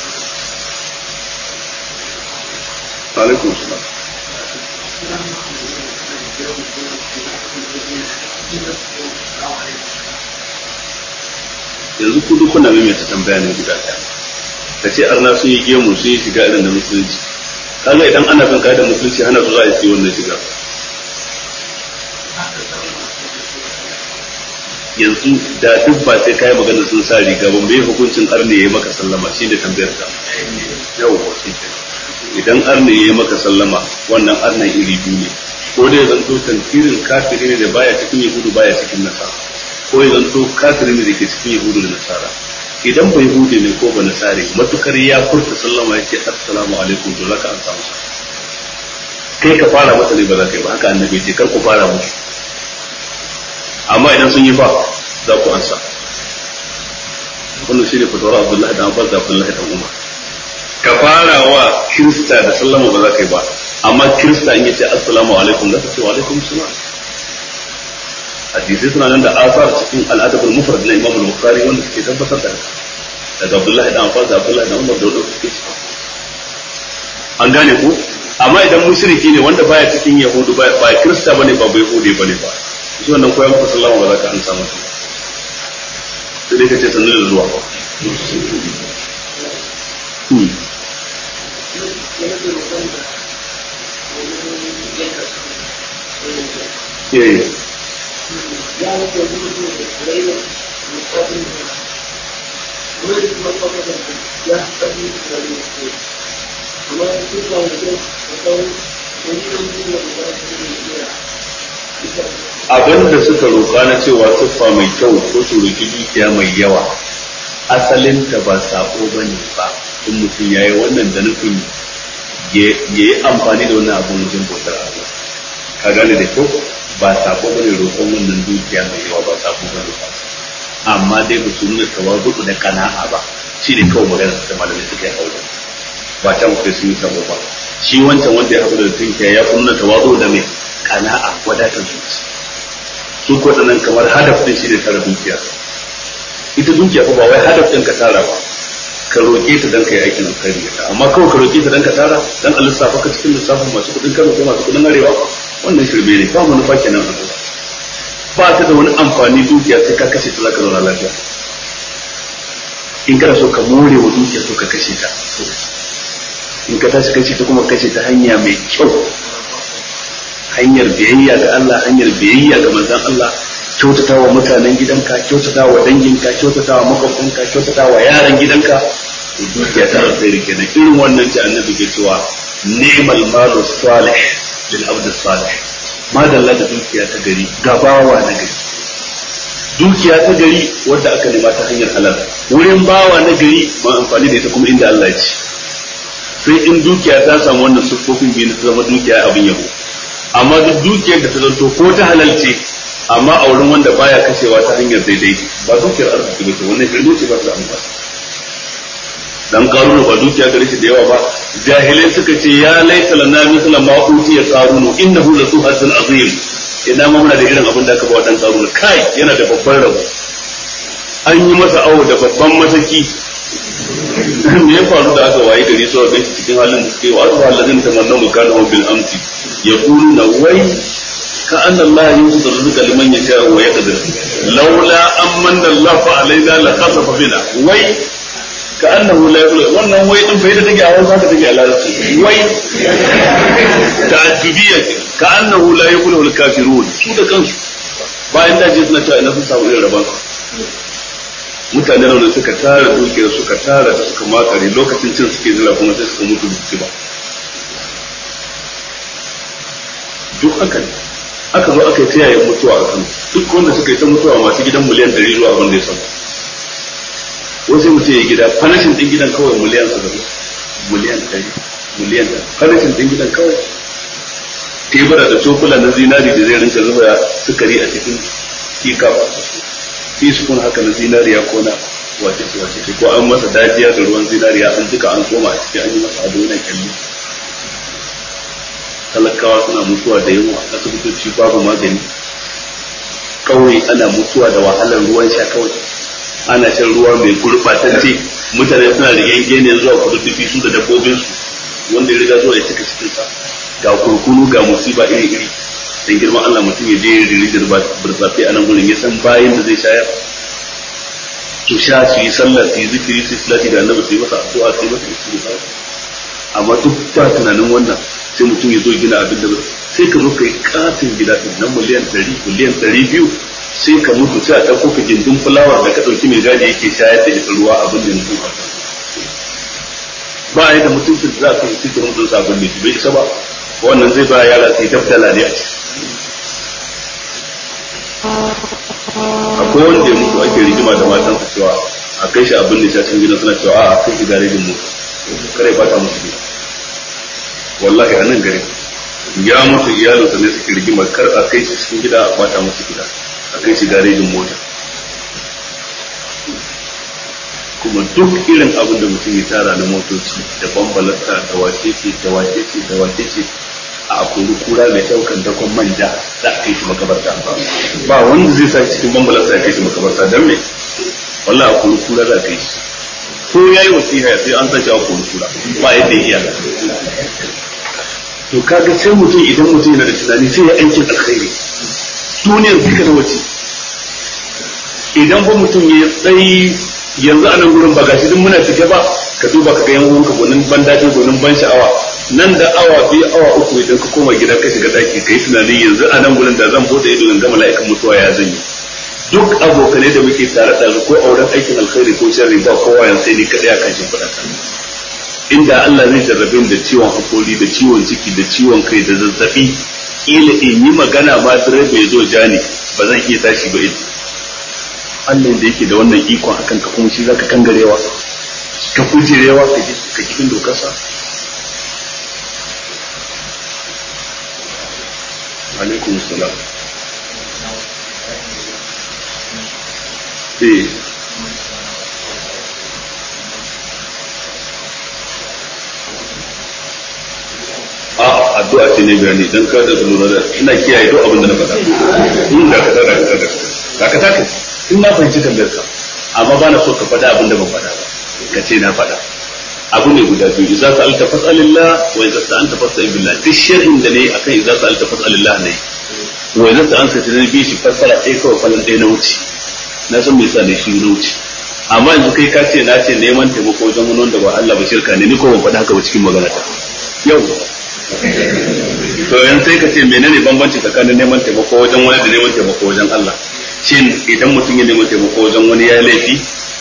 alaikum salam yanzu ku duk kuna maimaita tambaya ne guda ɗaya ka ce arna sun yi gemu sun yi shiga irin da musulunci kaga idan ana bin da musulunci hana su za a yi wannan shiga yanzu da duk ba sai kai magana sun sa riga ba mai hukuncin arne ya yi maka sallama shi da tambayar ka yau shi idan arne ya yi maka sallama wannan arnan iri biyu ne ko dai zanto tantirin kafiri ne da baya cikin yahudu baya cikin nasara ko ya zanto kafiri ne da ke cikin yahudu da nasara idan bai hude ne ko ba nasare matukar ya furta sallama ya ce assalamu alaikum to zaka amsa masa kai ka fara masa ne ba za ka yi ba haka annabi ce kar ku fara musu amma idan sun yi fa za ku ansa wannan shine fatawar Abdullahi da Abbas da Abdullahi da Umar ka fara wa kirista da sallama ba za ka yi ba amma kirista in yace assalamu alaikum za ka ce wa alaikum salam hadisi suna nan da asar cikin al'adab al-mufrad na Imam al-Bukhari wanda suke tabbatar da daga Abdullahi da Abbas da Abdullahi da Umar da wanda suke an gane ku amma idan mushriki ne wanda baya cikin yahudu ba ba kirista bane ba bai hude bane ba shi wannan koyan ku sallama ba za ka amsa masa sai dai kace sanin da zuwa Yeah. abin da suka roƙa na cewa tuffa mai kyau ko su roƙi dukiya mai yawa asalinta ba sako ba ne ba in mutum ya yi wannan da nufin ya yi amfani da wannan abin wajen bautar Allah ka gane da kyau ba sako ba ne roƙon wannan dukiya mai yawa ba sako ba ne ba amma dai ba su nuna tawazu da kana'a ba shi ne kawai magana da malamai suka yi aure ba ta mutu sun yi sabo ba shi wancan wanda ya haɗu da tunkiya ya nuna tawazu da mai kana'a wadatar zuci su ko nan kamar hadaf din shi ne tara dukiya ita dukiya fa ba wai hadaf din ka tara ba ka roƙe ta dan ka yi aikin alkhairi ta amma kawai ka roƙe ta dan ka tara dan a lissafa ka cikin lissafin masu kuɗin kano ko masu kuɗin arewa wannan shirme ne ba manufa kenan a zuwa ba ta da wani amfani dukiya sai ka kashe ta zaka zauna lafiya in kana so ka more wa dukiya so ka kashe ta in ka tashi kashe ta kuma kashe ta hanya mai kyau hanyar biyayya ga Allah hanyar biyayya ga manzon Allah kyautata wa mutanen gidanka kyautata wa danginka kyautata wa makwabtanka kyautata wa yaran gidanka to dukiya ta alkhairi kenan irin wannan ce annabi ke cewa ni'mal malu salih lil abd salih madalla da dukiya ta gari gabawa na gari dukiya ta gari wadda aka nema ta hanyar halal wurin bawa na gari ma amfani da ita kuma inda Allah ya ci sai in dukiya ta samu wannan siffofin biyu ta zama dukiya abin yabo amma duk dukiyar da ta zanto ko ta halal ce amma a wurin wanda baya kashewa ta hanyar daidai ba dukiyar arziki ba ce wannan shirme ce ba ta amfani dan karuna ba dukiya gare shi da yawa ba jahilai suka ce ya laita lana mithla ma utiya qarunu innahu la suhatun azim ina ma muna da irin abin da aka ba dan karuna kai yana da babban rabo an yi masa awo da babban mataki me ya faru da aka waye gari sau da cikin halin da suke wa aka halin ta manna mukana bil amsi ya kulu na wai ka anna Allah yusu rizqa liman yasha wa yaqdir laula ammanna Allah fa alaina la khasafa bina wai ka annahu la yaqulu wannan wai din bai da take a wani take a larabci wai ta'addubiyya ka annahu la yaqulu al kafirun su da kansu bayan da je suna cewa ina sun samu irin rabon mutane da suka tara dukiyar suka tara da suka makare lokacin cin suke jira kuma sai suka mutu su ba duk haka ne aka zo aka yi ta yayin mutuwa a kan duk wanda suka yi ta mutuwa masu gidan miliyan ɗari zuwa abin da ya samu wasu mutum ya gida fanashin ɗin gidan kawai miliyan saba'in miliyan ɗari miliyan ɗari fanashin ɗin gidan kawai tebura da cokula na zinari da zai rinka zuba sukari a cikin kika teaspoon haka na zinariya ko na wace ce wace ce ko an masa dajiya da ruwan zinariya an duka an koma a ciki an yi masa ado na kyalli talakawa suna mutuwa da yawa asibitoci babu magani kawai ana mutuwa da wahalar ruwan sha kawai ana shan ruwa mai gurbatacce mutane suna da yanke zuwa kududdufi su da dabbobin su wanda ya riga zuwa ya cika cikin sa ga kurkunu ga musiba iri iri dan girman Allah mutum ya je ya riri da burtsafe a nan gurin ya san bayan da zai shayar su sha su yi sallah su yi zikiri su yi salati da annabi su yi masa addu'a su yi masa istighfar amma duk ba tunanin wannan sai mutum ya zo gina abin da sai ka zo ka yi katin gida din nan miliyan ɗari miliyan ɗari biyu sai ka mutu sai a ɗauko ka gindin fulawar da ka ɗauki mai gadi yake shayar da ita ruwa abin da mutum ba a yi da mutuncin da za ka yi cikin mutum sabon da bai isa ba wannan zai ba yara sai daftala ne a ciki akwai wanda ya mutu ake rigima da matansa cewa a kai shi abin da can gidan suna cewa a kai shi garejin mu kare ba ta musu gida wallahi a nan gare ya mutu iyalinsa ne suke rigima kar a kai shi cikin gida a bata musu gida a kai shi garejin mota kuma duk irin abin da mutum ya tara na motoci da bambalasta da wacece da wacece da wacece a akuri kura mai daukan dakon manja za a kai shi makabarta ba wanda zai sa cikin bambalasta ya kai shi makabarta don me wallah akuri kura za a kai shi ko ya yi wasiha sai an sace akuri kura ba yadda ya iya to kaga sai mutum idan mutum yana da tunani sai ya aikin alkhairi duniyar duka na wace idan ba mutum ya tsayi yanzu a nan gurin ba gashi duk muna cike ba ka duba ka ga yan uwanka gonin ban daɗi gonin ban sha'awa nan da awa biyu awa uku idan ka koma gida ka shiga daki ka yi tunanin yanzu a nan gurin da zan bude ido in ga mala'ikan mutuwa ya zan yi duk abokanai da muke tare da ko auren aikin alkhairi ko sharri ba kowa yanzu sai ni kadai akan shi fada inda Allah zai jarrabe da ciwon hakori da ciwon ciki da ciwon kai da zazzabi kila in yi magana ma direba ya zo jani ba zan iya tashi ba ita Allah da yake da wannan ikon akan ka kuma shi zaka kangarewa ka kujerewa ka ka cikin dokarsa alaikum salam eh a addu'a ce ne bayani dan ka da lura da ina kiyaye duk abin da na faɗa in da ka tada ka da ka taka in na fahimci tambayar ka amma ba na so ka faɗa abin da ban faɗa ba ka ce na faɗa abu ne guda biyu idza sa'alta fas'alillah wa idza sa'anta fas'al billah duk sharhin da ne akan idza sa'alta fas'alillah ne wa idza sa'anta ta bi shi fassara ɗaya kawai falan ɗaya na wuce na san me yasa ne shi na wuce amma yanzu kai ka ce na ce neman taimako wajen wani wanda ba Allah ba shirka ne ni ko ban faɗa haka ba cikin magana ta yau to yan sai ka ce menene bambanci tsakanin neman taimako wajen wani da neman taimako wajen Allah shin idan mutum ya neman taimako wajen wani ya laifi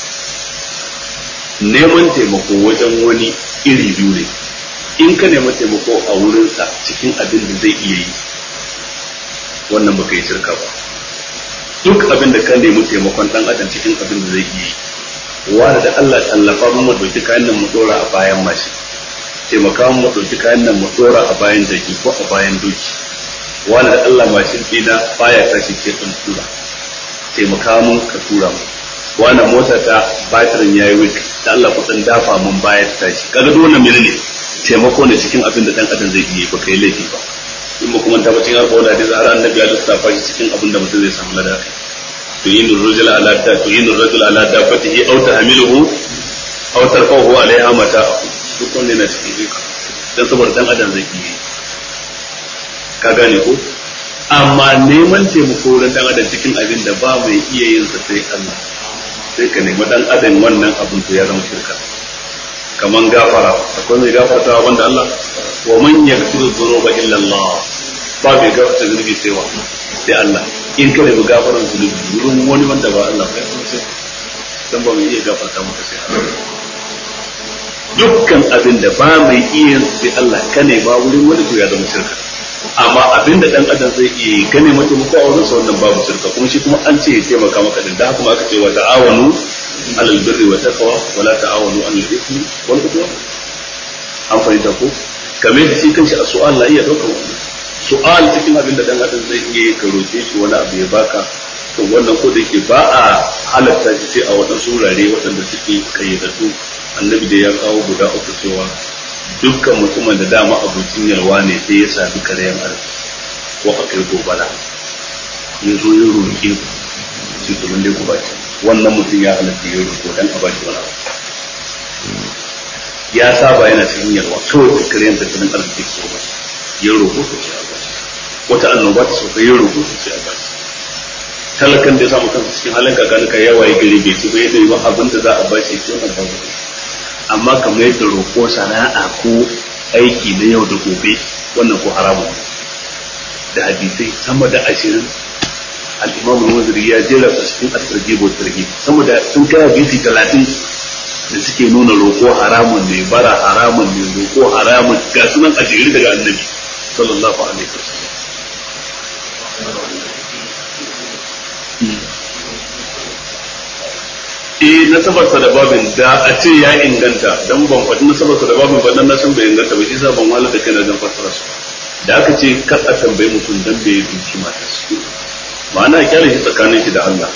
neman taimako wajen wani iri biyu ne in ka neman taimako a wurinsa cikin abin da zai iya yi wannan baka yi shirka ba duk abin da ka nemi taimakon dan adam cikin abin da zai iya yi wanda da Allah tallafa mu mu dauki kayan nan mu dora a bayan mashi taimaka mu ɗauki kayan nan mu ɗora a bayan jaki ko a bayan doki wani da Allah mashin ɗina baya tashi ke ɗan tura taimaka mun ka tura mu wani mota ta batirin yayi wik da Allah ku ɗan dafa mun baya ta tashi kaga duk wannan menene taimako ne cikin abin da ɗan adam zai iya ba kai laifi ba in ba kuma ta bacin harfa da hadisi har annabi ya lissafa shi cikin abin da mutum zai samu lada to yin rajul ala ta to yin rajul ala ta fatihi aw tahmiluhu aw tarfahu alaiha mata duk wanda yana cikin iko dan saboda dan adam zai yi ka gane ko amma neman taimako wurin dan adam cikin abin da ba mai iya yin sa sai Allah sai ka nemi dan adam wannan abin to ya zama shirka kaman gafara akwai mai gafarta wanda Allah wa man yaghfiru dhunuba illa Allah ba mai gafarta zunubi sai wa sai Allah in ka nemi gafaran zunubi wurin wani wanda ba Allah ba sai dan ba mai iya gafarta maka sai Allah dukkan abin da ba mai iya sai Allah ka ne ba wurin wani to ya zama shirka amma abin da dan adam zai iya yi ka ne mata muku a wurin sa wannan babu shirka kuma shi kuma an ce ya taimaka maka din da haka ma aka ce wa ta'awanu alal birri wa taqwa wa la ta'awanu alal ithmi wal udwan an fahimta ko kamar da shi kanshi a su'al la iya daukar wannan su'al cikin abin da dan adam zai iya ka roke shi wani abu ya baka to wannan ko da yake ba a halatta shi sai a waɗansu wurare waɗanda suke kayyadatu annabi da ya kawo guda uku cewa dukkan mutumin da dama abincin yalwa ne sai ya sami karayan arziki ko a kai gobara ya zo ya roƙe ku sai to mun dai ku bashi wannan mutum ya halatta ya roƙo dan a bashi wani abu ya saba yana cikin yalwa kawai kakkariyar tattalin arziki ko ba ya roƙo su ce a bashi wata annoba ta sauka ya roƙo su ce a bashi talakan da ya samu kansa cikin halin kakanuka ya waye gari bai ci ba yadda ba abin da za a bashi ya ce wannan babu amma kamar yadda roƙo sana'a ko aiki na yau da gobe wannan ko haramun da hadisai sama da ashirin al-imam al-waziri ya jera su cikin at-targhib wa targhib sama da sun kai hadisi talatin da suke nuna roƙo haramun ne bara haramun ne roƙo haramun ga sunan a jere daga annabi sallallahu alaihi wasallam eh nasabarsa da babin da a ce ya inganta dan ban faɗi nasabarsa da babin ba dan na san bai inganta ba shi sa ban wala da kana dan fassara su da aka ce kar a tambayi mutum dan bai duki matarsa ma'ana kyale shi tsakanin shi da Allah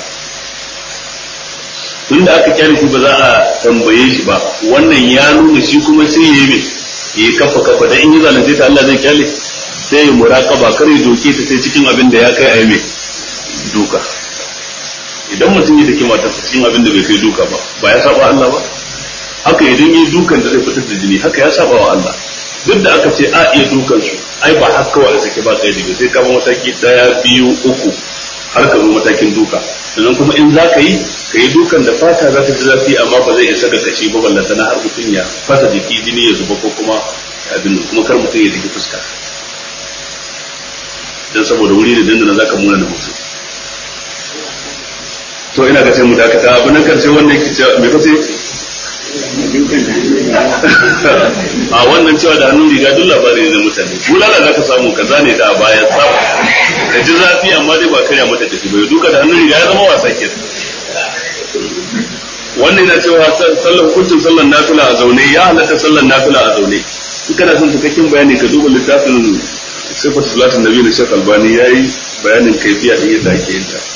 tunda aka kyale shi ba za a tambaye shi ba wannan ya nuna shi kuma sai ya yi ya kafa kafa da in yi zalunce ta Allah zai kyale sai ya muraqaba kar ya doke ta sai cikin abin da ya kai a yi duka idan mutum ya dake matarsa cikin abin da bai kai duka ba ba ya saba Allah ba haka idan yi dukan da zai fitar da jini haka ya saba wa Allah duk da aka ce a iya dukan su ai ba haka kawai sake ba kai daga sai ka ba mataki daya biyu uku har ka zo matakin duka sannan kuma in za ka yi ka yi dukan da fata za ta ji zafi amma ba zai isa ga kashi ba ballanta na har mutum ya fasa jiki jini ya zuba ko kuma abin kuma kar mutum ya jiki fuska dan saboda wuri da dandana za ka muna na mutum to ina ga sai mu dakata abu na karshe wanda yake cewa me kace a wannan cewa da hannun riga duk labari ne na mutane bulala za ka samu kaza ne da baya tsaf ka ji zafi amma dai ba karya mata tafi bai duka da hannun riga ya zama wasa ke wannan yana cewa sallar hukuncin sallar nafila a zaune ya halatta sallar nafila a zaune in kana son cikakken bayani ka duba littafin sifatu salatin nabi na shekh albani yayi bayanin kaifiya din yadda ake yin ta